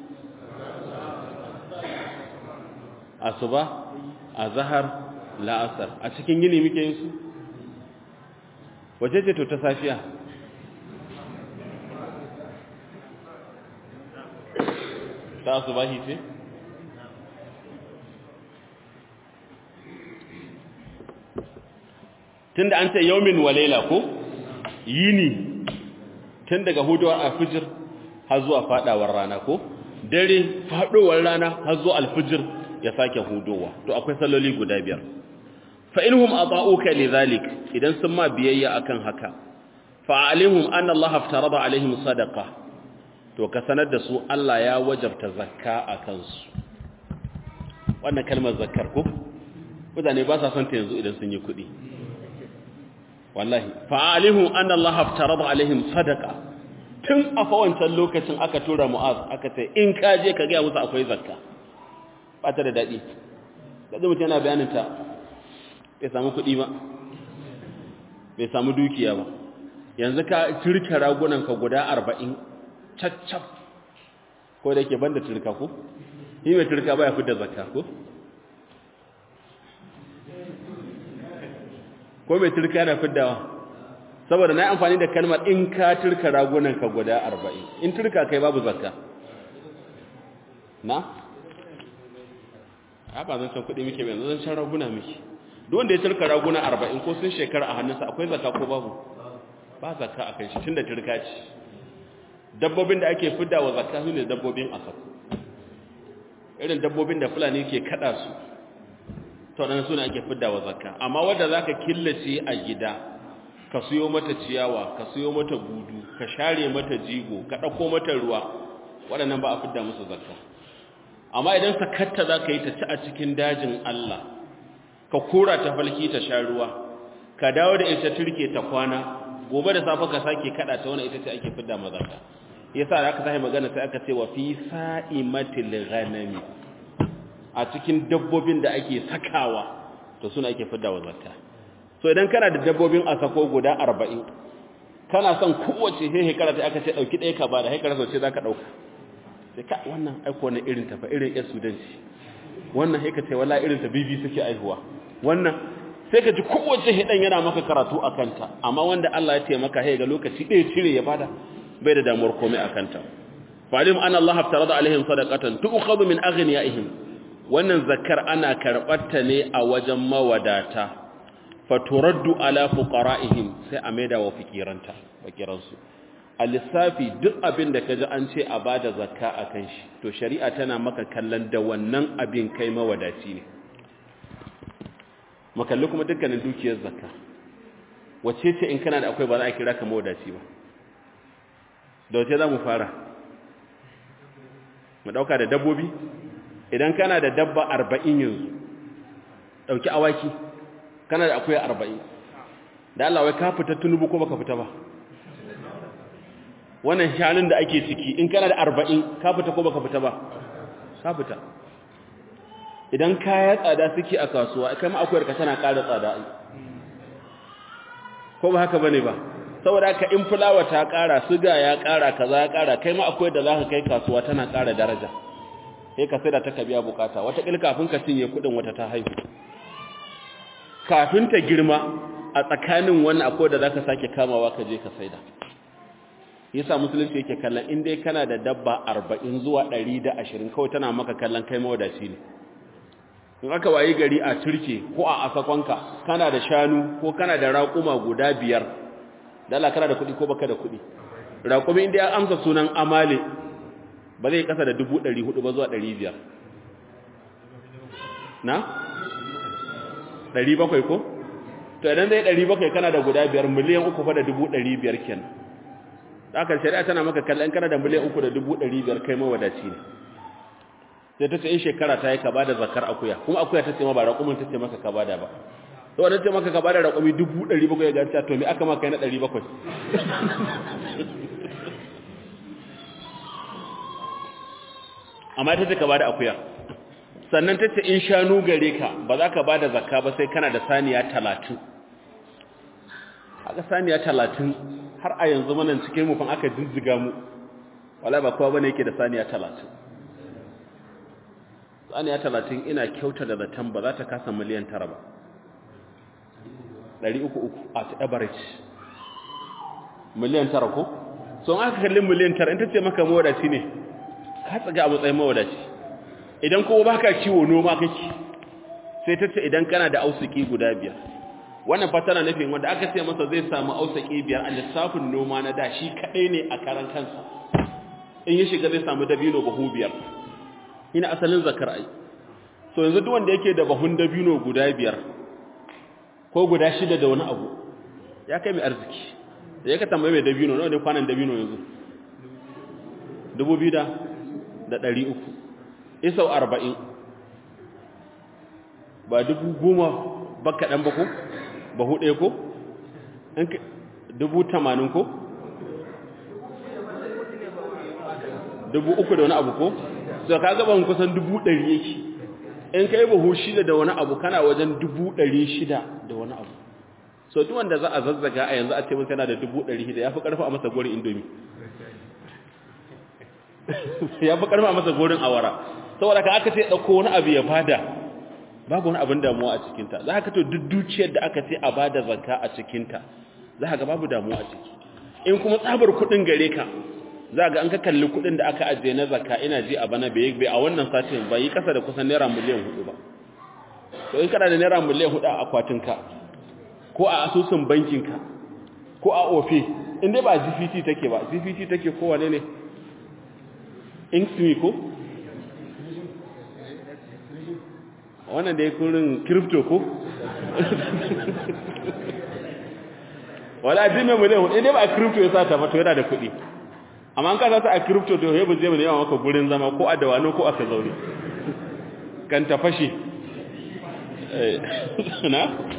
asuba azhar la'asar a cikin yini muke yin su wace ce to ta safiya ta asubahi ce tunda an ce yaumin walaila ko yini tun daga hudowar alfijir har zuwa fadawar rana ko dare fadowar rana har zuwa alfijir ya sake hudowa to akwai salloli guda biyar fa inhum ata'uka lidhalik idan sun ma biyayya akan haka fa alihum anna Allah aftarada alaihim sadaqa to ka sanar da su Allah ya wajabta zakka akan su wannan kalmar zakkar ko mutane ba sa son ta yanzu idan sun yi kuɗi wallahi fa'alihum anna Allah aftarada alaihim sadaqa tun a fa wancan lokacin aka tura mu'az aka ce in ka je ka ga musu akwai zakka ba ta da dadi kaje mutum yana bayanin ta bai samu kuɗi ba bai samu dukiya ba yanzu ka turka ragunan ka guda 40 caccab ko da yake banda turka ko ni mai turka baya fitar zakka ko ko mai turka yana fiddawa saboda na yi amfani da kalmar in ka turka ragunan ka guda arba'in in turka kai babu zakka na? a ba zan can kuɗi muke mai zan can raguna muke duk wanda ya turka raguna arba'in ko sun shekara a hannunsa akwai zakka ko babu ba zakka a kan shi tun da turka ce dabbobin da ake fidda wa zakka su ne dabbobin asab irin dabbobin da fulani ke kada su to dan suna ake fidda wa zakka amma wanda zaka killace a gida ka siyo mata ciyawa ka siyo mata gudu ka share mata jigo ka dauko mata ruwa waɗannan ba a fidda musu zakka amma idan sakatta zaka yi ta ci a cikin dajin Allah ka kora ta falki ta sha ruwa ka dawo da ita turke ta kwana gobe da safe ka sake kada ta wannan ita ce ake fidda ma zakka yasa da aka sai magana sai aka ce wa fi sa'imatil ghanami a cikin dabbobin da ake sakawa to suna ake fiddawa zakka so idan kana da dabbobin a sako guda 40 kana son kowace he hekara ta aka ce dauki ɗaya ka bada hekara so ce zaka dauka sai ka wannan aiko na irin ta fa irin yar sudanci wannan heka ce wallahi irin ta bibi suke aihuwa wannan sai ka ji kowace hidan yana maka karatu a kanta amma wanda Allah ya taimaka he ga lokaci ɗaya cire ya bada bai da damuwar komai a kanta falim an Allah haftarada alaihim sadaqatan tu'khadhu min aghniyaihim wannan zakar ana karɓarta ne a wajen mawadata faturaddu ala fuqara'ihim sai a maida wa fikiranta fakiransu a lissafi duk abin da kaji an ce a bada zakka akan shi to shari'a tana maka kallon da wannan abin kai mawadaci ne makalli kuma dukkanin dukiyar zakka wace ce in kana da akwai ba za a kira ka mawadaci ba da wace za mu fara mu dauka da dabbobi idan kana da dabba arba'in yanzu ɗauki awaki kana da akwai arba'in da Allah wai ka fita tunubu ko baka fita ba wannan shanun da ake ciki in kana da arba'in ka fita ko baka fita ba ka fita idan kaya tsada suke a kasuwa kai ma akwai ka tana ƙara tsada ko ba haka bane ba saboda haka in fulawa ta ƙara suga ya ƙara kaza ya ƙara kai ma akwai da zaka kai kasuwa tana ƙara daraja sai ka saida ta ka biya bukata wata kil kafin ka cinye kudin wata ta haihu kafin ta girma a tsakanin wannan akwai da zaka sake kamawa ka je ka saida yasa musulunci yake kallon in dai kana da dabba 40 zuwa 120 kawai tana maka kallon kai mawadaci ne in aka wayi gari a turke ko a asakonka kana da shanu ko kana da raƙuma guda biyar da Allah kana da kuɗi ko baka da kuɗi raƙumi inda ya amsa sunan amale ba zai kasa da dubu ɗari hudu ba zuwa ɗari biyar na? ɗari bakwai ko? to idan zai ɗari bakwai kana da guda biyar miliyan uku fa da dubu ɗari biyar ken haka shari'a tana maka kallon kana da miliyan uku da dubu ɗari biyar kai mawadaci ne sai ta ce in shekara ta yi ka bada zakar akuya kuma akuya ta ce ma ba raƙumin ta ce maka ka bada ba to wadda ce maka ka bada raƙumi dubu ɗari bakwai ga ta to me aka maka na ɗari bakwai amma ta ce ka bada akuya sannan ta ce in shanu gare ka ba za ka bada zakka ba sai kana da saniya talatin haka saniya talatin har a yanzu manan cikin mufan aka jijjiga mu wala ba kowa bane yake da saniya talatin saniya talatin ina kyauta da zaton ba za ta kasa miliyan tara ba ɗari uku uku at average miliyan tara ko so aka kalli miliyan tara in ta ce maka mawadaci ne ka tsaga a matsayin mawadaci idan kuma baka kiwo noma kake sai ta ce idan kana da ausuki guda biyar wannan fatana nufin wanda aka ce masa zai samu ausuki biyar a lissafin noma na da shi kaɗai ne a karan kansa in ya shiga zai samu dabino bahu biyar ina asalin zakar ai so yanzu duk wanda yake da bahun dabino guda biyar ko guda shida da wani abu ya kai mai arziki da ya ka tambaye mai dabino nawa ne kwanan dabino yanzu dubu biyu da ɗari uku isau arba'in ba dubu goma baka ɗan bako bahu ɗaya ko dubu tamanin ko dubu uku da wani abu ko so ka gaban kusan dubu ɗari yake in ka yi bahu shida da wani abu kana wajen dubu ɗari shida da wani abu so duk wanda za a zazzaga a yanzu a ce mun yana da dubu ɗari shida ya fi ƙarfi a masa gorin indomi ya fi ƙarfi a masa gorin awara saboda ka aka ce ɗauko wani abu ya bada babu wani abin damuwa a cikinta za ka to duk dukiyar da aka ce a bada zakka a cikinta za ka ga babu damuwa a ciki in kuma tsabar kuɗin gare ka za ga an ka kalli kuɗin da aka ajiye na zakka ina ji a bana bai a wannan satin ba yi kasa da kusan naira miliyan hudu ba to in kana da naira miliyan hudu a akwatinka ko a asusun bankinka ko a ofe in dai ba gpt take ba gpt take ko wane ne inksmi ko wannan da ya kurin crypto ko wala jimin miliyan hudu in dai ba a crypto ya sata ba to yana da kuɗi amma an kasa ta a crypto to hebu zai mana yawa maka gurin zama ko a dawano ko aka zaune kan ta fashe na?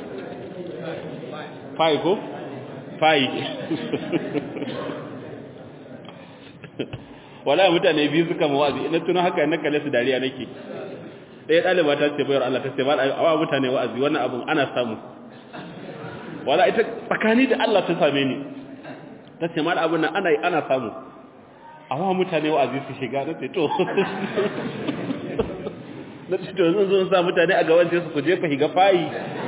fai ko? fai wala mutane biyu suka mawazi ina tuno haka na kalle su dariya nake ɗaya ɗaliba ta ce bayar Allah ta ce ba a mutane wa'azi wannan abin ana samu wala ita tsakani da Allah ta same ni ta ce mara abin nan ana yi ana samu awa mutane wa'azi su shiga na ce to na ce to zan zo sa mutane a gaban su ku jefa higa fayi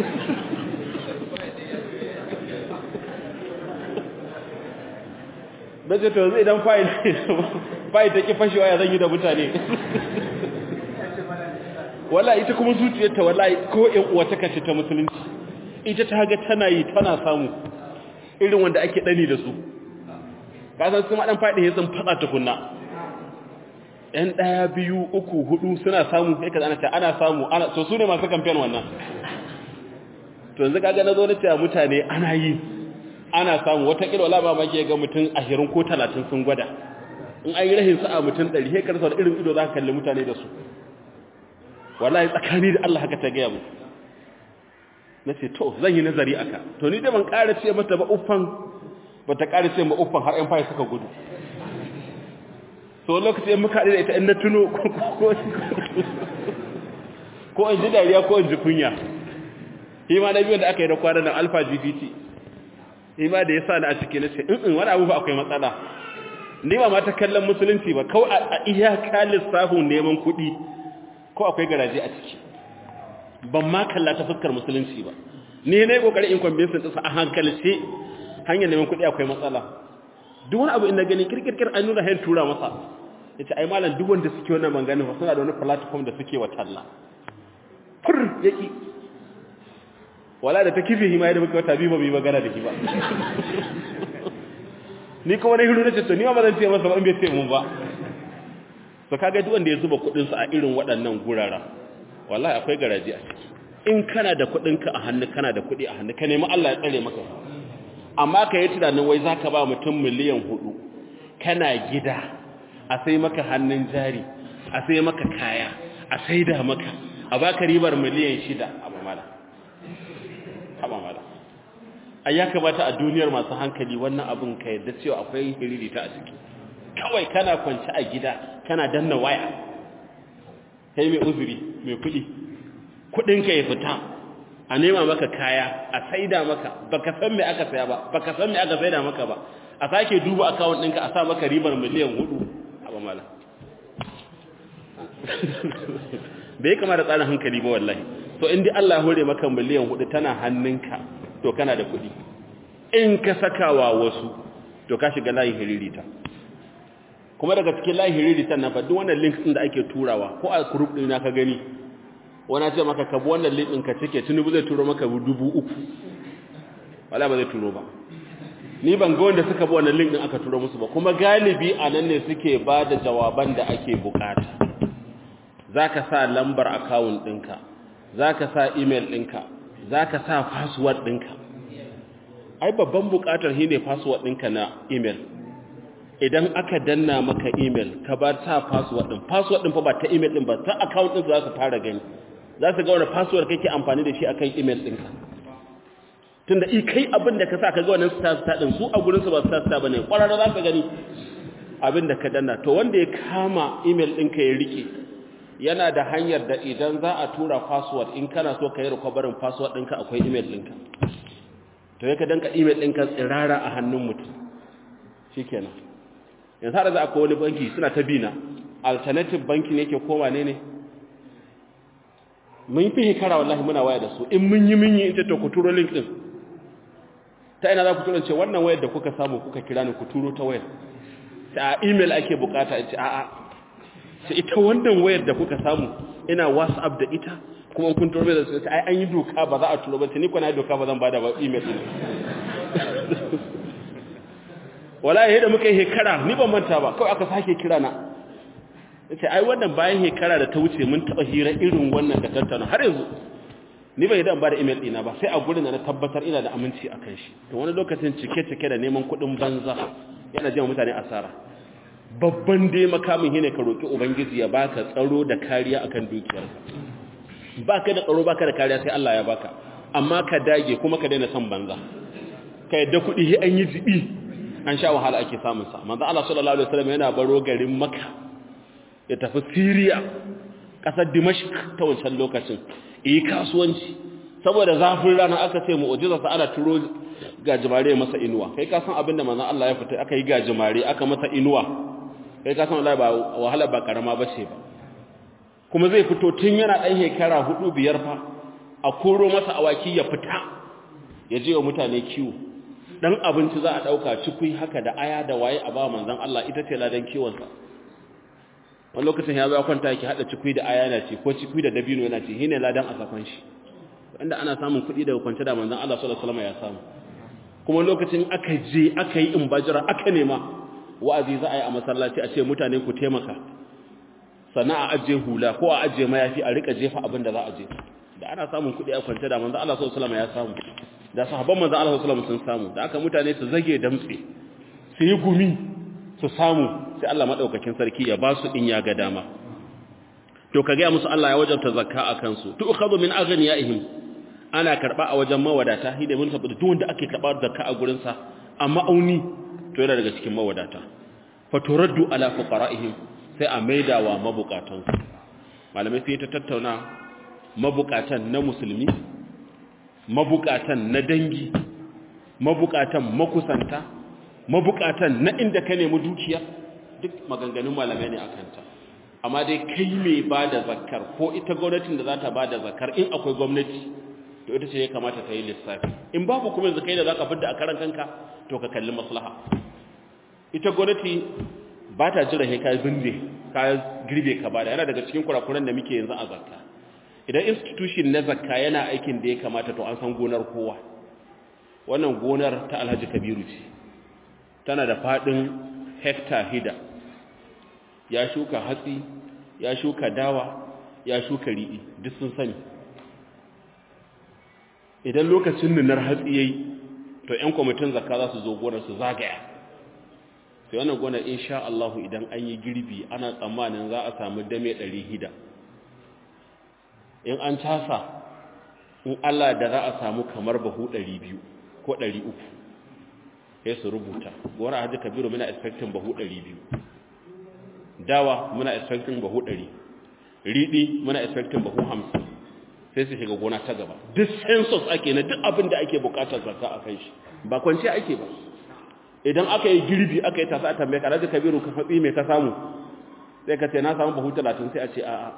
na ce to yanzu idan fayi fayi ta ki fashewa ya zan yi da mutane wala ita kuma zuciyarta wallahi ko ƴan uwa ta kace ta musulunci ita ta ga tana yi tana samu irin wanda ake dani da su kasan su maɗan faɗi ya sun faɗa tukunna ‘yan ɗaya biyu uku hudu suna samu ya ka zana ce ana samu so su ne masu kamfen wannan to yanzu kaga na zo na ce mutane ana yi ana samu watakila wala ba maki ga mutum ashirin ko talatin sun gwada in an yi rahin sa'a mutum ɗari hekar sau da irin ido za ka kalli mutane da su wallahi tsakani da Allah haka ta gaya mu na ce to zan yi nazari aka to ni da ban ƙara ce mata ba uffan ba ta ƙari ce ma'uffan har ‘yan fayi suka gudu so lokaci yin muka da ita in na tuno ko in ji dariya ko in ji kunya shi ma na biyu da aka yi da kwanan nan alpha gpt shi ma da ya sa na a ciki na ce in wani abu ba akwai matsala ni ba ma ta kallon musulunci ba kawai a iyaka lissafin neman kuɗi ko akwai garaje a ciki ban ma kalla ta fuskar musulunci ba ni ne kokarin in kwambinsin ɗinsa a hankalce hanyar neman kuɗi akwai matsala duk wani abu ina gani kirkirkir an nuna hayan tura masa ya ce ai malam duk wanda suke wannan bangane ba suna da wani platform da suke wa talla fur ya ƙi wala da ta kife hima yadda muka wata biyu ba mu yi magana da shi ba ni kuma na hiru na ce to ni ma ba zan ce masa ba in bai ce mun ba to kaga duk wanda ya zuba kuɗinsa a irin waɗannan gurara wallahi akwai garaji a ciki in kana da kuɗinka a hannu kana da kuɗi a hannu ka nemi Allah ya tsare maka amma ka yi tunanin wai za ka ba mutum miliyan hudu kana gida a sai maka hannun jari a sai maka kaya a saida maka a baka ribar miliyan shida abu mala haba mala a ya kamata a duniyar masu hankali wannan abin ka yadda cewa akwai hiririta a ciki kawai kana kwanci a gida kana danna waya kai mai uzuri mai kuɗi kuɗinka ya fita a nema maka kaya a saida maka baka san me aka saya ba baka san me aka saida maka ba a sake duba account ɗinka a sa maka ribar miliyan hudu haba mala bai kama da tsarin hankali ba wallahi to in dai Allah hore maka miliyan hudu tana hannunka to kana da kuɗi in ka sakawa wasu to ka shiga layin hiririta kuma daga cikin layin hiririta na fa duk wannan link din da ake turawa ko a group din ka gani wani ce maka ka bi wannan link din ka cike tunubu zai turo maka dubu uku wala ba zai turo ba ni ban ga wanda suka bi wannan link din aka turo musu ba kuma galibi a nan ne suke ba da jawaban da ake bukata zaka sa lambar account ɗinka zaka sa email ɗinka zaka sa password ɗinka ai babban bukatar shi ne password ɗinka na email idan aka danna maka email ka ba ta password ɗin password ɗin fa ba ta email ɗin ba ta account ɗin za su fara gani za su ga wani password kake amfani da shi akan email ɗinka tunda i kai abin da ka sa ka ga wannan star star ɗin su a gurin su ba star star bane kwararra za ka gani abin da ka danna to wanda ya kama email ɗinka ya rike yana da hanyar da idan za a tura password in kana so ka yi recovery password ɗinka akwai email ɗinka to yaka danka email ɗinka tsirara a hannun mutum shi kenan yanzu har za a wani banki suna ta bina alternative banki ne ke koma ne ne mun fi hekara wallahi muna waya da su in mun yi mun yi ita to ku turo link ɗin ta ina za ku turo ce wannan wayar da kuka samu kuka kira ni ku turo ta wayar ta email ake bukata ce a'a ce ita wannan wayar da kuka samu ina whatsapp da ita kuma kun turbe da su ai an yi doka ba za a turo ba ni kuna doka ba zan bada ba email din wallahi da muka yi hekara ni ban manta ba kawai aka sake kira na yace ai wannan bayan hekara da ta wuce mun taba hira irin wannan da tattauna har yanzu ni bai dan bada email dina ba sai a gurin da na tabbatar ina da aminci akan shi to wani lokacin cike cike da neman kuɗin banza yana jima mutane asara babban dai makamin shine ka roki ubangiji ya baka tsaro da kariya akan dukiyarka baka da tsaro baka da kariya sai Allah ya baka amma ka dage kuma ka daina son banza ka yadda kuɗi shi an yi jibi an sha wahala ake samun sa manzo Allah sallallahu alaihi wasallam yana baro garin Makka ya tafi Syria kasar Dimashq ta wancan lokacin yi kasuwanci saboda zafin rana aka ce mu'jiza sa ana turo gajimare masa inuwa kai ka san abinda manzo Allah ya fita aka yi gajimare aka masa inuwa kai ka san wallahi ba wahala ba karama bace ba kuma zai fito tun yana ɗan shekara hudu biyar fa a koro masa awaki ya fita ya je wa mutane kiwo dan abinci za a ɗauka cikui haka da aya da waye a ba manzon Allah ita ce ladan kiwonsa wani lokacin ya zo kwanta yake haɗa cikui da aya yana ce ko cikui da dabino yana ce shine ladan a sakon shi inda ana samun kuɗi daga kwance da manzon Allah sallallahu alaihi wasallam ya samu kuma lokacin aka je aka yi imbajira aka nema wa'azi za a yi a masallaci a ce mutane ku taimaka sannan a ajiye hula ko a ajiye mayafi a rika jefa abin da za a je da ana samun kuɗi a kwance da manzo Allah sallallahu alaihi wasallam ya samu da sahabban manzo Allah sallallahu alaihi wasallam sun samu da aka mutane su zage damtse su yi gumi su samu sai Allah madaukakin sarki ya ba su in ya ga dama to ka ga musu Allah ya wajabta zakka a kansu tu'khadhu min aghniyaihim ana karba a wajen mawadata shi da mun tabbata duk wanda ake karba zakka a gurin sa amma auni to yana daga cikin mawadata fa turaddu ala fuqara'ihim sai a maidawa mabukatansu malamai sai ta tattauna mabukatan na musulmi mabukatan na dangi mabukatan makusanta mabukatan na inda ka nemi dukiya duk maganganun malamai ne akanta amma dai kai mai ba da zakar ko ita gwamnatin da za ta ba da zakar in akwai gwamnati to ita ce ya kamata ta yi lissafi in babu kuma yanzu kai da za ka fidda a karan kanka to ka kalli maslaha ita gwamnati ba ta jira he ka binde ka girbe ka bada yana daga cikin kurakuran da muke yanzu a zakka idan institution na zakka yana aikin da ya kamata to an san gonar kowa wannan gonar ta Alhaji Kabiru ce tana da fadin hekta hida ya shuka hatsi ya shuka dawa ya shuka riɗi duk sun sani idan lokacin nunar hatsi yayi to ƴan kwamitin zakka za su zo gonar su zagaya sai wannan gonar insha Allah idan an yi girbi ana tsammanin za a samu dame 600 in an casa in Allah da za a samu kamar bahu 200 ko 300 sai su rubuta gona hajji kabiru muna expecting bahu 200 dawa muna expecting bahu 100 riɗi muna expecting bahu 50 sai su shiga gona ta gaba duk census ake na duk abin da ake bukatar zakka a kan shi ba kwanciya ake ba idan aka yi girbi aka yi tasa a tambaye ka rajin kabiru ka faɗi mai ka samu sai ka ce na samu bahu talatin sai a ce a'a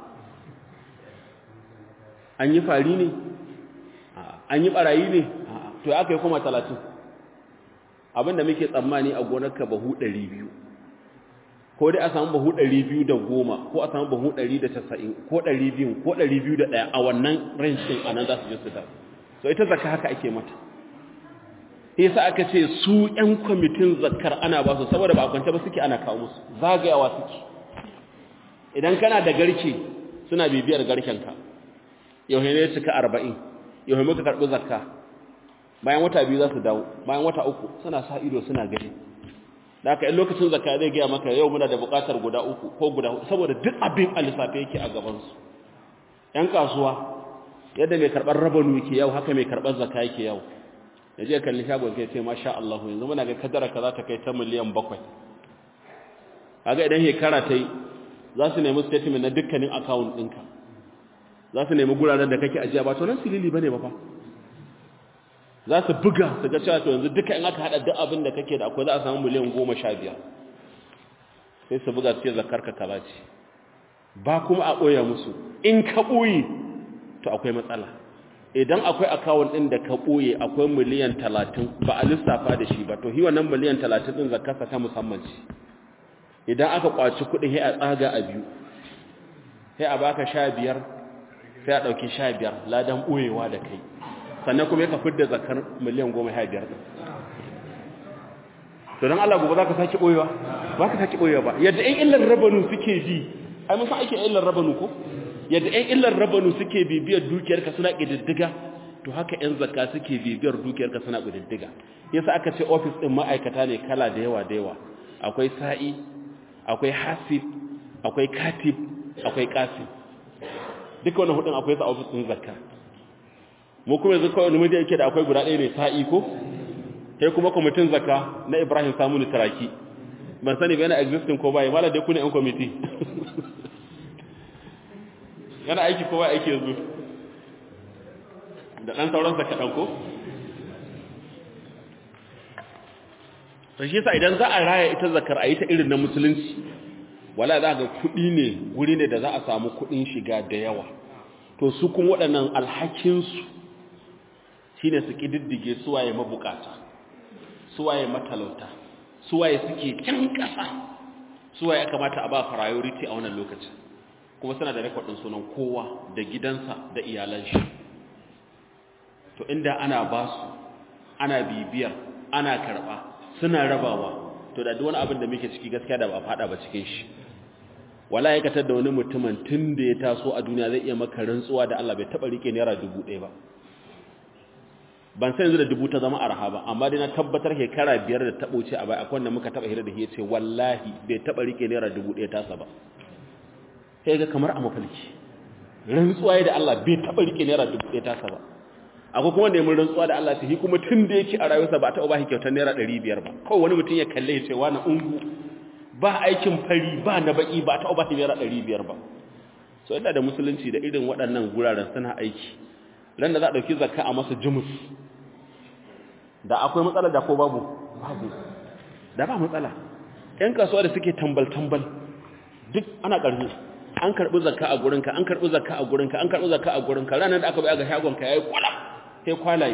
an yi fari ne an yi ɓarayi ne to aka yi kuma talatin abinda muke tsammani a gonarka bahu ɗari biyu ko dai a samu bahu ɗari biyu da goma ko a samu bahu ɗari da casa'in ko ɗari biyu ko ɗari biyu da ɗaya a wannan range ɗin a nan za su je su da so ita zaka haka ake mata yasa aka ce su ƴan kwamitin zakar ana ba su saboda ba a kwance ba suke ana kawo musu zagayawa suke idan kana da garke suna bibiyar garkenka yau ne cika arba'in yau muka karɓi zakka bayan wata biyu za su dawo bayan wata uku suna sa ido suna gani da haka in lokacin zakka zai gaya maka yau muna da buƙatar guda uku ko guda hudu saboda duk abin a lissafe yake a gabansu ‘yan kasuwa yadda mai karɓar rabanu yake yau haka mai karɓar zakka yake yau da je kalli shagon kai ce masha Allah yanzu muna ga kadara ka za ta kai ta miliyan bakwai kaga idan shekara ta yi za su nemi statement na dukkanin account ɗinka za su nemi guraren da kake ajiya ba to nan silili bane ba fa za su buga su ga cewa to yanzu duka in aka hada duk abin da kake da akwai za a samu miliyan goma sha biyar sai su buga su ce zakar ka kaza ce ba kuma a ɓoye musu in ka ɓoye to akwai matsala idan akwai akawun ɗin da ka ɓoye akwai miliyan talatin ba a lissafa da shi ba to hi wannan miliyan talatin ɗin zakarsa ta musamman ce idan aka kwaci kuɗi sai a tsaga a biyu sai a baka sha biyar sai a ɗauki sha biyar ladan ɓoyewa da kai sannan kuma ya kafin da zakar miliyan goma sha biyar ɗin to don Allah gobe za ka sake ɓoyewa ba ka sake ɓoyewa ba yadda ‘yan illar rabanu suke ji ai musa ake illar rabanu ko yadda ‘yan illar rabanu suke bibiyar dukiyarka suna ƙididdiga to haka ‘yan zakka suke bibiyar dukiyarka suna ƙididdiga yasa aka ce ofis ɗin ma'aikata ne kala da yawa da yawa akwai sa'i akwai hasib akwai katib akwai kasim duka wani hudun akwai sa ofis ɗin zakka mu kuma yanzu kawai namiji yake da akwai guda ɗaya ne sa'i ko kai kuma kwamitin zakka na ibrahim samuni taraki ban sani ba yana existing ko bai mala dai kuna yan kwamiti yana aiki ko bai aiki yanzu da ɗan sauransa kaɗan ko to shi yasa idan za a raya ita zakar a yi ta irin na musulunci wala za ga kuɗi ne guri ne da za a samu kuɗin shiga da yawa to su kuma waɗannan alhakinsu shi ne su ƙididdige suwaye mabukata suwaye matalauta suwaye suke can ƙasa suwaye aka mata a ba priority a wannan lokacin kuma suna da rekodin sunan kowa da gidansa da iyalan shi to inda ana ba su ana bibiyar ana karɓa suna rabawa to da duk wani abin da muke ciki gaskiya da ba fada ba cikin shi wala ya katar da wani mutumin tun da ya taso a duniya zai iya maka rantsuwa da Allah bai taba rike naira dubu ɗaya ba ban san yanzu da dubu ta zama arha ba amma dai na tabbatar shekara biyar da tabo ce a bai akwai wanda muka taba hira da shi yace wallahi bai taba rike naira dubu ɗaya tasa ba sai ga kamar a mafalki rantsuwa da Allah bai taba rike naira dubu ɗaya tasa ba akwai kuma da mun rantsuwa da Allah ta kuma tun da yake a rayuwarsa ba ta ba shi kyautar naira 500 ba kawai wani mutum ya kalle ya ce wani ungu ba aikin fari ba na baki ba ta ba shi naira 500 ba so inda da musulunci da irin waɗannan guraren suna aiki ran da za a ɗauki zakka a masa jumus da akwai matsala da ko babu babu da ba matsala ƴan kasuwa da suke tambal tambal duk ana ƙarfi an karɓi zakka a gurinka an karɓi zakka a gurinka an karɓi zakka a gurinka ranar da aka bai ga shagonka yayi kwala sai kwalaye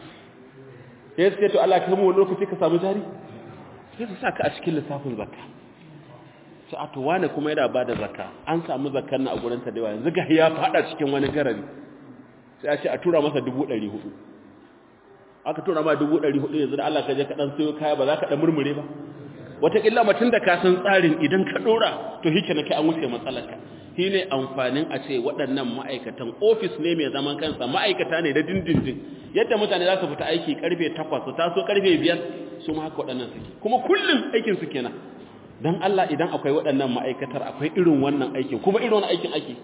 sai suke to Allah ka mu wani lokaci ka samu jari sai su saka a cikin lissafin zakka sai a to wane kuma yana bada zakka an samu zakkar na a gurin ta da yawa yanzu ga ya fada cikin wani garari sai a ce a tura masa 400 aka tura ma 400 yanzu da Allah ka je ka dan sayo kaya ba za ka dan murmure ba wataƙila mutum da ka san tsarin idan ka ɗora to hike na kai an wuce matsalarka shi ne amfanin a ce waɗannan ma'aikatan ofis ne mai zaman kansa ma'aikata ne da dindindin yadda mutane za su fita aiki karfe takwas su taso karfe biyar su ma haka waɗannan suke kuma kullum aikin su kenan don Allah idan akwai waɗannan ma'aikatar akwai irin wannan aikin kuma irin wannan aikin ake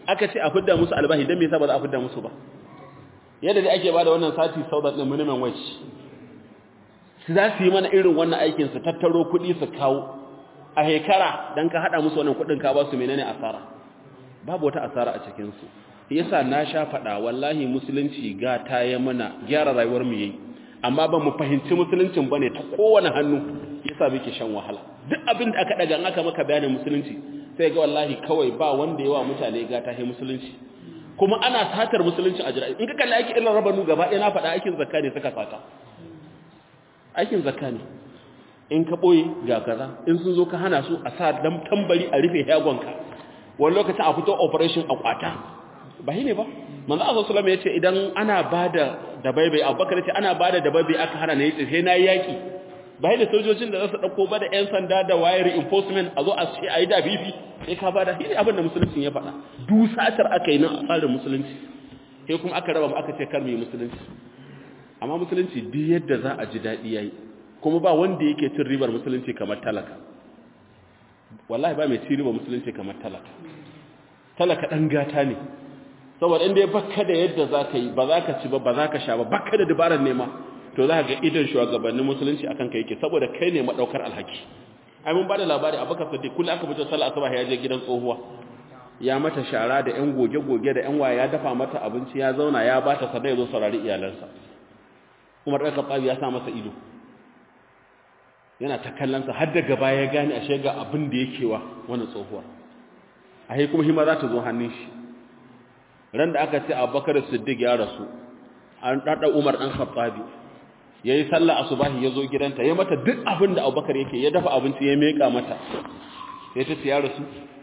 aka ce a fidda musu albahi dan me yasa ba za a fidda musu ba yadda dai ake bada wannan sati saudat din minimum wage su za su yi mana irin wannan aikin su tattaro kuɗi su kawo a hekara dan ka hada musu wannan kuɗin ka ba su menene asara babu wata asara a cikin su yasa na sha faɗa wallahi musulunci ga ta yi mana gyara rayuwar mu yayi amma ba mu fahimci musuluncin bane ta kowane hannu yasa muke shan wahala duk abin da aka daga an aka maka bayanin musulunci sai ga wallahi kawai ba wanda yawa mutane ga ta musulunci kuma ana satar musulunci a jira'i in ka kalli aikin illar rabanu gaba ɗaya na faɗa aikin zakka ne suka sata aikin zakka ne in ka ɓoye ga kaza in sun zo ka hana su a sa dan tambari a rufe yagonka wani lokacin a fito operation a kwata ba ne ba manzo Allah sallallahu alaihi yace idan ana bada dabaibai Abubakar yace ana bada dabaibai aka hana ne sai na yaki bai da sojojin da za su dauko ba da yan sanda da wire reinforcement a zo a ce ayi da bibi sai ka bada shi abin da musulunci ya faɗa dusatar aka yi nan a tsarin musulunci sai kuma aka raba mu aka ce kar mu yi musulunci amma musulunci duk yadda za a ji daɗi yayi kuma ba wanda yake cin ribar musulunci kamar talaka wallahi ba mai cin ribar musulunci kamar talaka talaka dan gata ne saboda inda ya baka da yadda za ka yi ba za ka ci ba ba za ka sha ba baka da dabarar nema to za ka ga idan shugabannin musulunci akan ka yake saboda kai ne madaukar alhaki ai mun bada labari abubakar siddiq kullum aka fito sallah asuba ya je gidan tsohuwa ya mata shara da yan goge-goge da yan waya ya dafa mata abinci ya zauna ya bata sadai zo saurari iyalansa umar ɗan kaɓaɓi ya sa masa ido yana ta kallonsa har daga baya ya gane a shega abin da yake wa wani tsohuwa a kuma hima za ta zo hannun shi ran da aka ce abubakar siddiq ya rasu an ɗaɗa umar ɗan khattabi ya yi sallah asubahi ya zo gidanta ya mata duk abin da abubakar yake ya dafa abinci ya meƙa mata ya ta ya rasu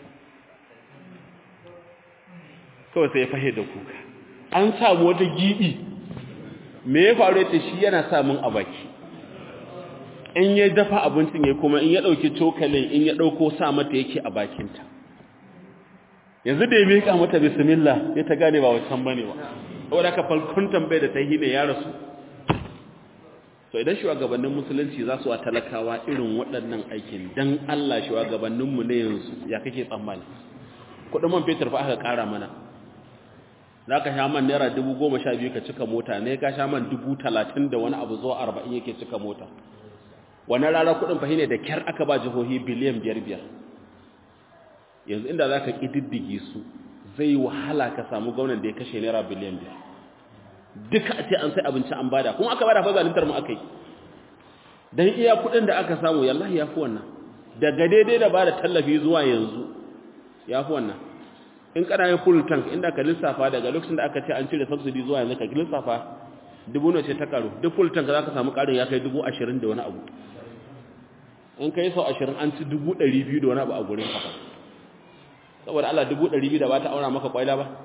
kawai sai ya fahe da kuka an samu wata giɓi me ya faru ya shi yana samun a baki in ya dafa abincin ya kuma in ya ɗauki cokalin in ya ɗauko sa mata yake a bakinta yanzu da ya miƙa mata bismillah ya ta gane ba wancan bane ba saboda ka falkon tambaye da ta yi ne ya rasu so idan shugabannin musulunci za su wa talakawa irin waɗannan aikin dan Allah shugabanninmu ne yanzu ya kake tsammani kuɗin man fetur fa aka ƙara mana za ka sha man naira dubu goma sha biyu ka cika mota ne ka sha man dubu talatin da wani abu zuwa arba'in yake cika mota wani rara kuɗin fa ne da kyar aka ba jihohi biliyan biyar biyar yanzu inda za ka ƙididdige su zai wahala ka samu gwamnan da ya kashe naira biliyan biyar duka a ce an sai abinci an bada kuma aka bada fa zalintar mu aka yi don iya kuɗin da aka samu yallahi ya fi wannan daga daidai da bada tallafi zuwa yanzu ya fi wannan in kana yin full tank inda ka lissafa daga lokacin da aka ce an cire subsidy zuwa yanzu ka lissafa dubu ne ce ta karu duk full tank za ka samu karin ya kai dubu ashirin da wani abu in ka yi sau ashirin an ci dubu ɗari biyu da wani abu a gurin kafa saboda Allah dubu ɗari biyu da ba ta aura maka ƙwaila ba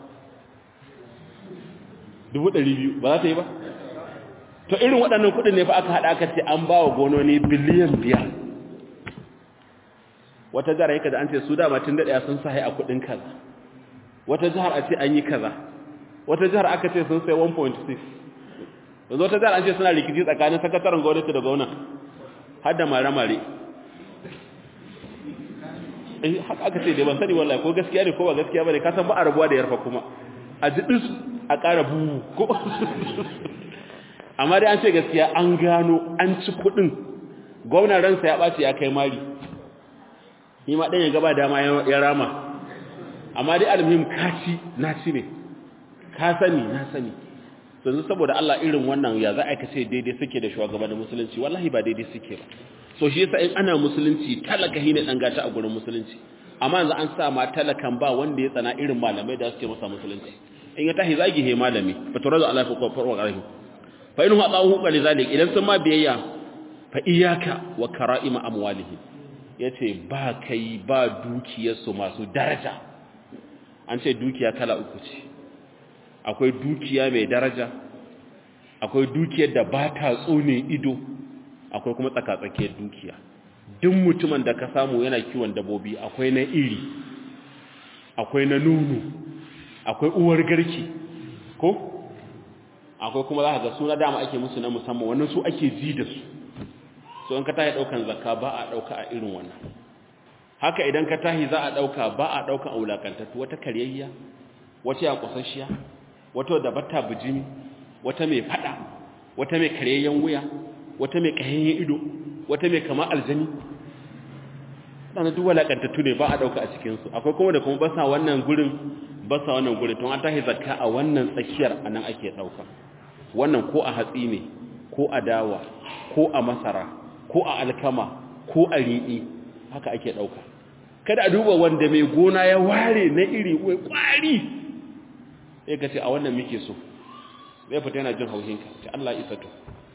dubu ɗari biyu ba za ta yi ba to irin waɗannan kuɗin ne fa aka haɗa aka ce an ba wa gononi biliyan biyar wata jihar yake da an ce su dama tun daɗaya sun sahi a kuɗin kaza wata jihar a ce an yi kaza wata jihar aka ce sun sai 1.6 yanzu wata jihar an ce suna rikici tsakanin sakataren gwamnati da gwamna har da mare-mare eh haka aka ce dai ban sani wallahi ko gaskiya ne ko ba gaskiya bane ka san ba a rabuwa da yarfa kuma a ji dis a ƙara buhu ko amma dai an ce gaskiya an gano an ci kuɗin gwamnan ransa ya ɓace ya kai mari ni ma ɗan ya gaba dama ya rama amma dai almuhim ka ci na ci ne ka sani na sani yanzu saboda Allah irin wannan ya za a kace daidai suke da shugabannin musulunci wallahi ba daidai suke ba so shi yasa in ana musulunci talaka hine dan gata a gurin musulunci amma yanzu an sa ma talakan ba wanda ya tsana irin malamai da suke masa musulunci in ya tahi zagi he malami fa turadu Allah fa qawfa qarahi fa inhu adahu qali zalik idan sun ma biyayya fa iyyaka wa kara'ima amwalihi yace ba kai ba dukiyarsu masu daraja an ce dukiya kala uku ce akwai dukiya mai daraja akwai dukiyar da ba ta tsone ido akwai kuma tsakatsakiyar dukiya duk mutumin da ka samu yana kiwon dabobi akwai na iri akwai na nono akwai uwar garki ko akwai kuma za ka ga suna dama ake musu na musamman wannan su ake ji da su so in ka tahi daukan zakka ba a dauka a irin wannan haka idan ka tahi za a dauka ba a daukan aulakantattu wata karyayya wata ya kusasshiya wata da batta bijimi wata mai fada wata mai karyayyen wuya wata mai kayayyen ido wata mai kama aljani dana duk walakantattu ne ba a dauka a cikin su akwai kuma da kuma basa wannan gurin basa wannan gurin to an tahi zakka a wannan tsakiyar anan ake dauka wannan ko a hatsi ne ko a dawa ko a masara ko a alkama ko a riɗi haka ake ɗauka kada a duba wanda mai gona ya ware na iri wai ƙwari ya ka ce a wannan muke so zai fita yana jin haushinka ce Allah isa to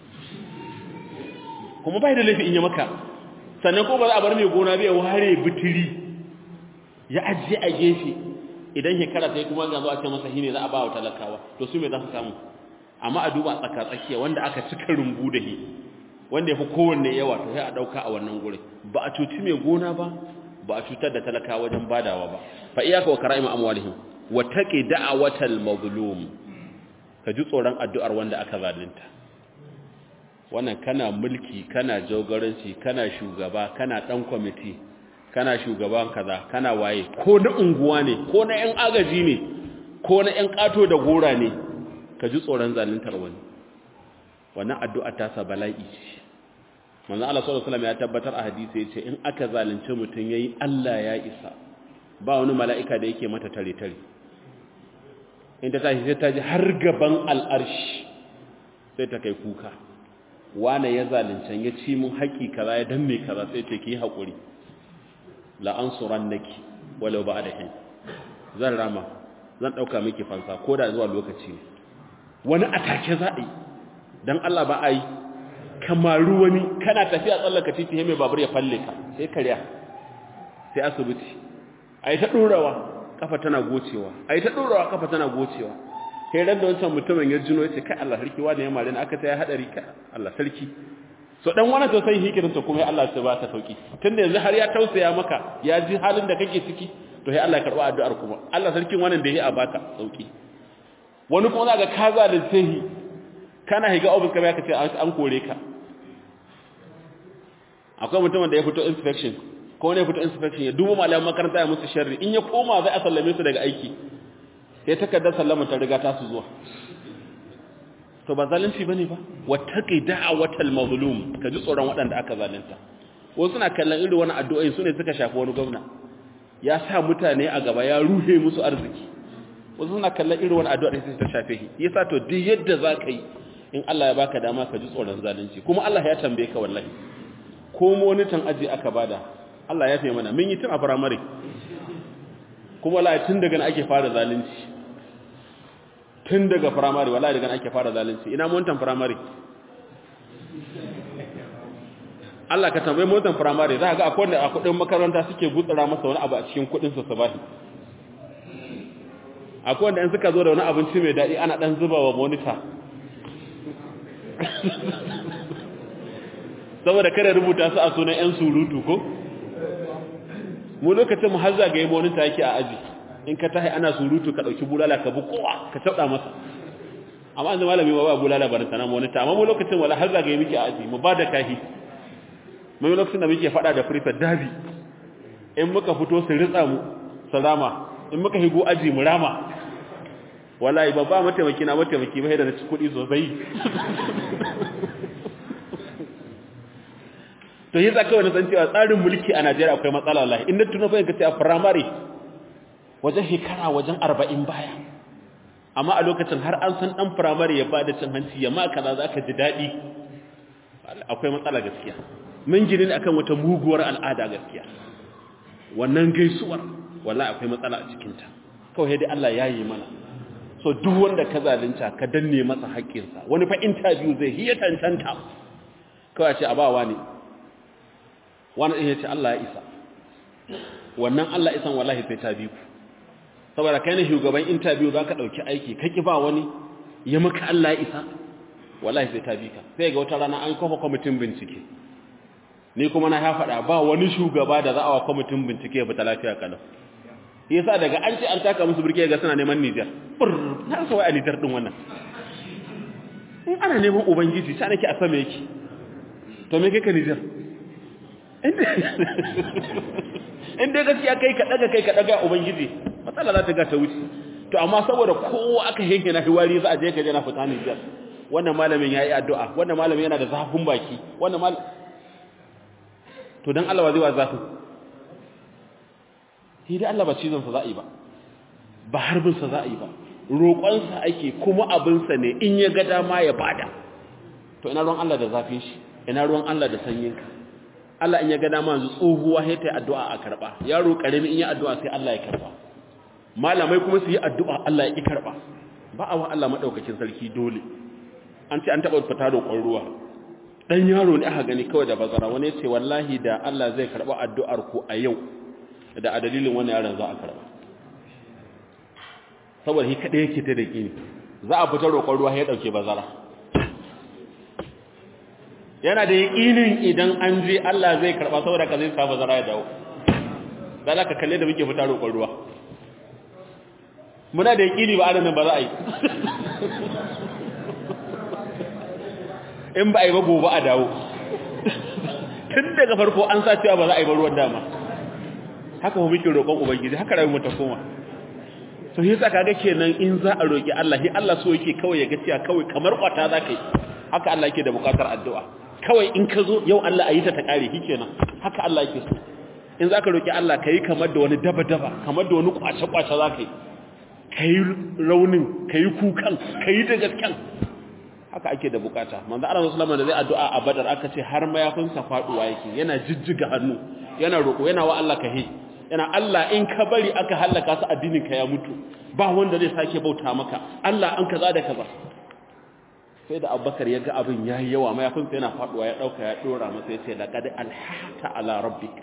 kuma bai da laifi in yi maka sannan ko ba za a bar mai gona bai ware bitiri ya ajiye a gefe idan shekara ta yi kuma ga zo a ce masa hine za a ba wa talakawa to su mai za su samu amma a duba tsaka tsakiya wanda aka cika rumbu da shi wanda ya fi kowanne yawa to sai a ɗauka a wannan gurin ba a cuci mai gona ba ba a cutar da talaka wajen badawa ba fa iyaka wa kara'ima amwalihim wa taqi da'awatal mazlum ka ji tsoron addu'ar wanda aka zalunta wannan kana mulki kana jagoranci kana shugaba kana dan kwamiti kana shugaban kaza kana waye ko na unguwa ne ko na yan agaji ne ko na yan kato da gora ne ka ji tsoron zaluntar wani wannan addu'a ta sa bala'i ce manzo Allah sallallahu alaihi wasallam ya tabbatar a hadisi yace in aka zalunce mutun yayi Allah ya isa ba wani mala'ika da yake mata tare tare in ta tashi sai ta ji har gaban al'arshi sai ta kai kuka wane ya zalunce ya ci mun haƙi kaza ya danne kaza sai ce ki haƙuri la ansurannaki walau ba'da hin zan rama zan dauka miki fansa koda zuwa lokaci ne wani atake za a yi dan Allah ba a yi kamaru wani kana tafiya tsallaka titi mai babur ya falle ka sai karya sai asibiti a yi ta ɗorawa kafa tana gocewa a yi ta ɗorawa kafa tana gocewa sai ran da wancan mutumin ya jino ya ce kai Allah sarki wani ya mare ni aka ta ya haɗari ka Allah sarki so dan wani to sai hikirinsa kuma ya Allah sai ba ta sauki tunda yanzu har ya tausaya maka ya ji halin da kake ciki to sai Allah ya karɓa addu'ar kuma Allah sarkin wannan da ya a baka sauki wani kuma za ga ka zalunce shi kana higa ofis kamar ka ce an kore ka akwai mutumin da ya fito inspection ko ne ya fito inspection ya duba malaman makaranta ya musu sharri in ya koma zai a sallame su daga aiki sai takardar sallama ta riga ta su zuwa to ba zalunci bane ba wattaqi da'watal mazlum ka ji tsoron waɗanda aka zalunta wasu suna kallon irin wani addu'o'i sune suka shafi wani gwamna ya sa mutane a gaba ya ruhe musu arziki wasu suna kallon irin wani addu'a sai ta shafe shi yasa to duk yadda za ka yi in Allah ya baka dama ka ji tsoron zalunci kuma Allah ya tambaye ka wallahi ko monitan aji aka bada Allah ya fi mana mun yi tun a firamare kuma wallahi tun daga ake fara zalunci tun daga firamare wallahi daga ake fara zalunci ina monitan firamare Allah ka tambaye monitan firamare za ka ga akwai wanda a kudin makaranta suke gutsara masa wani abu a cikin kudin sa sabahi akwai wanda in suka zo da wani abinci mai daɗi ana ɗan zuba wa monita saboda kada rubuta su a sunan 'yan surutu ko mu lokacin mu har zagaye monita yake a aji in ka tahi ana surutu ka ɗauki bulala ka bi kowa ka taɓa masa amma an zama malami ba ba bulala ba sana monita amma mu lokacin wala har zagaye muke a aji mu ba da kahi mu lokacin da muke faɗa da prefect dabi in muka fito su ritsa mu salama in muka higo aji mu rama wallahi ba ba mataimaki na mataimaki ba da na ci kuɗi sosai to yi zaka wani san cewa tsarin mulki a Najeriya akwai matsala wallahi in na tuno fa kace a primary wajen shekara wajen 40 baya amma a lokacin har an san dan primary ya bada cin hanci ya ma kaza zaka ji dadi akwai matsala gaskiya mun gini ne akan wata muguwar al'ada gaskiya wannan gaisuwar wallahi akwai matsala a cikin ta kawai dai Allah ya yi mana so duk wanda ka zalunta ka danne masa haƙƙinsa wani fa interview zai hiya tantanta kawai ce a ba wani wani ɗin ya ce Allah ya isa wannan Allah isan wallahi sai ta biyu saboda kai ne shugaban interview za ka ɗauki aiki ka ƙi ba wani ya maka Allah ya isa wallahi sai ta bi ka sai ga wata rana an kafa kwamitin bincike ni kuma na ya faɗa ba wani shugaba da za a wa kwamitin bincike ya fita lafiya kalau yasa daga an ce an taka musu birke ga suna neman Nijar na rasa wai a Nijar din wannan in ana neman ubangiji sai nake a sama yake to me kai ka Nijar inda gaskiya kai ka daga kai ka daga ubangiji matsala za ta ga ta wuce to amma saboda kowa aka yanke na hiwari za a je ka je na fita Nijar wannan malamin yayi addu'a wannan malamin yana da zafin baki wannan mal to dan Allah wa zai wa zafin shi dai Allah ba cizon sa za'i ba ba harbin sa za'i ba roƙon sa ake kuma abin sa ne in ya ga dama ya bada to ina ruwan Allah da zafin shi ina ruwan Allah da sanyin ka Allah in ya ga dama yanzu tsohuwa sai ta yi addu'a a karba yaro karami in yi addu'a sai Allah ya karba malamai kuma su yi addu'a Allah ya ki karba ba a wa Allah madaukakin sarki dole an ce an taɓa fita roƙon ruwa ɗan yaro ne aka gani kawai da bazara wani ce wallahi da Allah zai karɓa addu'ar ku a yau da a dalilin wani yaron za a karɓa saboda shi kaɗai yake ta da ƙini za a fita roƙon ruwa ya ɗauke bazara yana da yaƙinin idan an je Allah zai karɓa saboda ka zai sa bazara ya dawo za ka kalle da muke fita roƙon ruwa muna da yaƙini ba adamin ba za a yi in ba a yi ba gobe a dawo tun daga farko an sa cewa ba za a yi ba ruwan dama haka mu muke roƙon ubangiji haka rayuwar ta koma to shi yasa kaga kenan in za a roƙi Allah shi Allah so yake kawai ya ga cewa kawai kamar kwata za ka yi haka Allah yake da buƙatar addu'a kawai in ka zo yau Allah a yi ta ta ƙare shi kenan haka Allah yake so in za ka roƙi Allah ka yi kamar da wani daba-daba kamar da wani kwace-kwace za ka yi ka yi raunin ka yi kukan ka yi da gasken haka ake da bukata manzo Allah sallallahu da zai addu'a a Badar aka ce har mayafin sa faduwa yake yana jijjiga hannu yana roko yana wa Allah kahe yana Allah in ka bari aka halaka su addinin ka ya mutu ba wanda zai sake bauta maka Allah an kaza da kaza sai da Abubakar ya ga abin yayi yawa mayafin sa yana faduwa ya dauka ya dora masa ya ce laqad alhata ala rabbik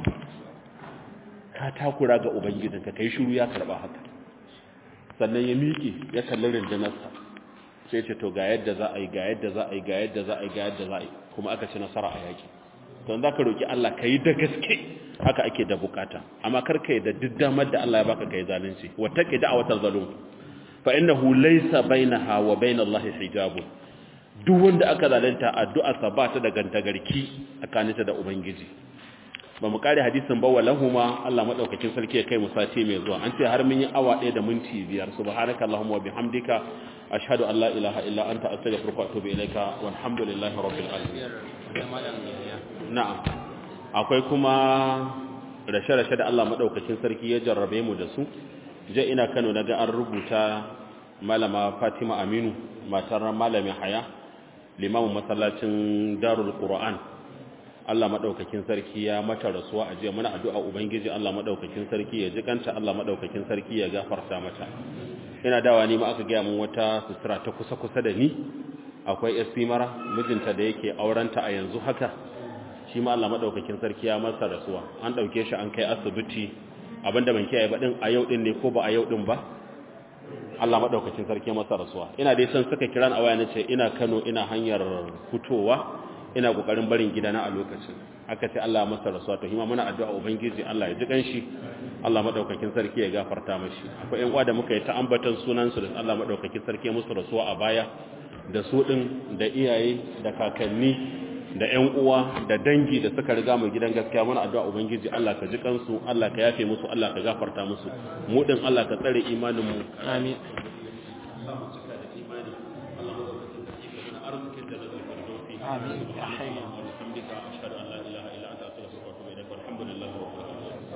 ka takura ga ubangijinka kai shiru ya karba haka sannan ya miƙe ya kalli rindinarsa sai ce to ga yadda za a yi ga yadda za a yi ga yadda za a yi ga yadda za a yi kuma aka ci nasara a yaki to za ka roki Allah ka yi da gaske haka ake da bukata amma kar ka yi da duk damar da Allah ya baka kai zalunci wattaqi da'watal zalum fa innahu laysa bainaha wa bainallahi hijabun duk wanda aka zalunta addu'a sa ba ta da gantagarki tsakaninta da ubangiji ba mu kare hadisin ba walahuma Allah madaukakin sarki ya kai mu sati mai zuwa an ce har mun yi awa 1 da minti 5 subhanakallahumma wa bihamdika ashhadu an la ilaha illa anta astaghfiruka wa atubu ilaika walhamdulillahi rabbil alamin na'am akwai kuma rashe-rashe da Allah madaukakin sarki ya jarrabe mu da su je ina Kano naga an rubuta malama Fatima Aminu matar malamin Haya limamin masallacin Darul Qur'an Allah madaukakin sarki ya mata rasuwa a jiya muna addu'a ubangiji Allah madaukakin sarki ya jikanta Allah madaukakin sarki ya gafarta mata ina dawa ni ma aka ga mun wata sutura ta kusa kusa da ni akwai SP mara mijinta da yake aurenta a yanzu haka shi ma Allah madaukakin sarki ya masa rasuwa an dauke shi an kai asibiti abinda ban kiyaye ba din a yau din ne ko ba a yau din ba Allah madaukakin sarki ya masa rasuwa ina dai san suka kira a waya nace ina Kano ina hanyar fitowa ina kokarin barin gidana a lokacin aka ce Allah masa rasuwa to hima muna addu'a ubangiji Allah ya ji kanshi Allah madaukakin sarki ya gafarta mashi akwai ƴan uwa da muka yi ta ambatan sunan su da Allah madaukakin sarki ya musu rasuwa a baya da su din da iyaye da kakanni da ƴan uwa da dangi da suka riga mu gidan gaskiya muna addu'a ubangiji Allah ka ji kansu Allah ka yafe musu Allah ka gafarta musu mu din Allah ka tsare imanin mu amin آمين يا حي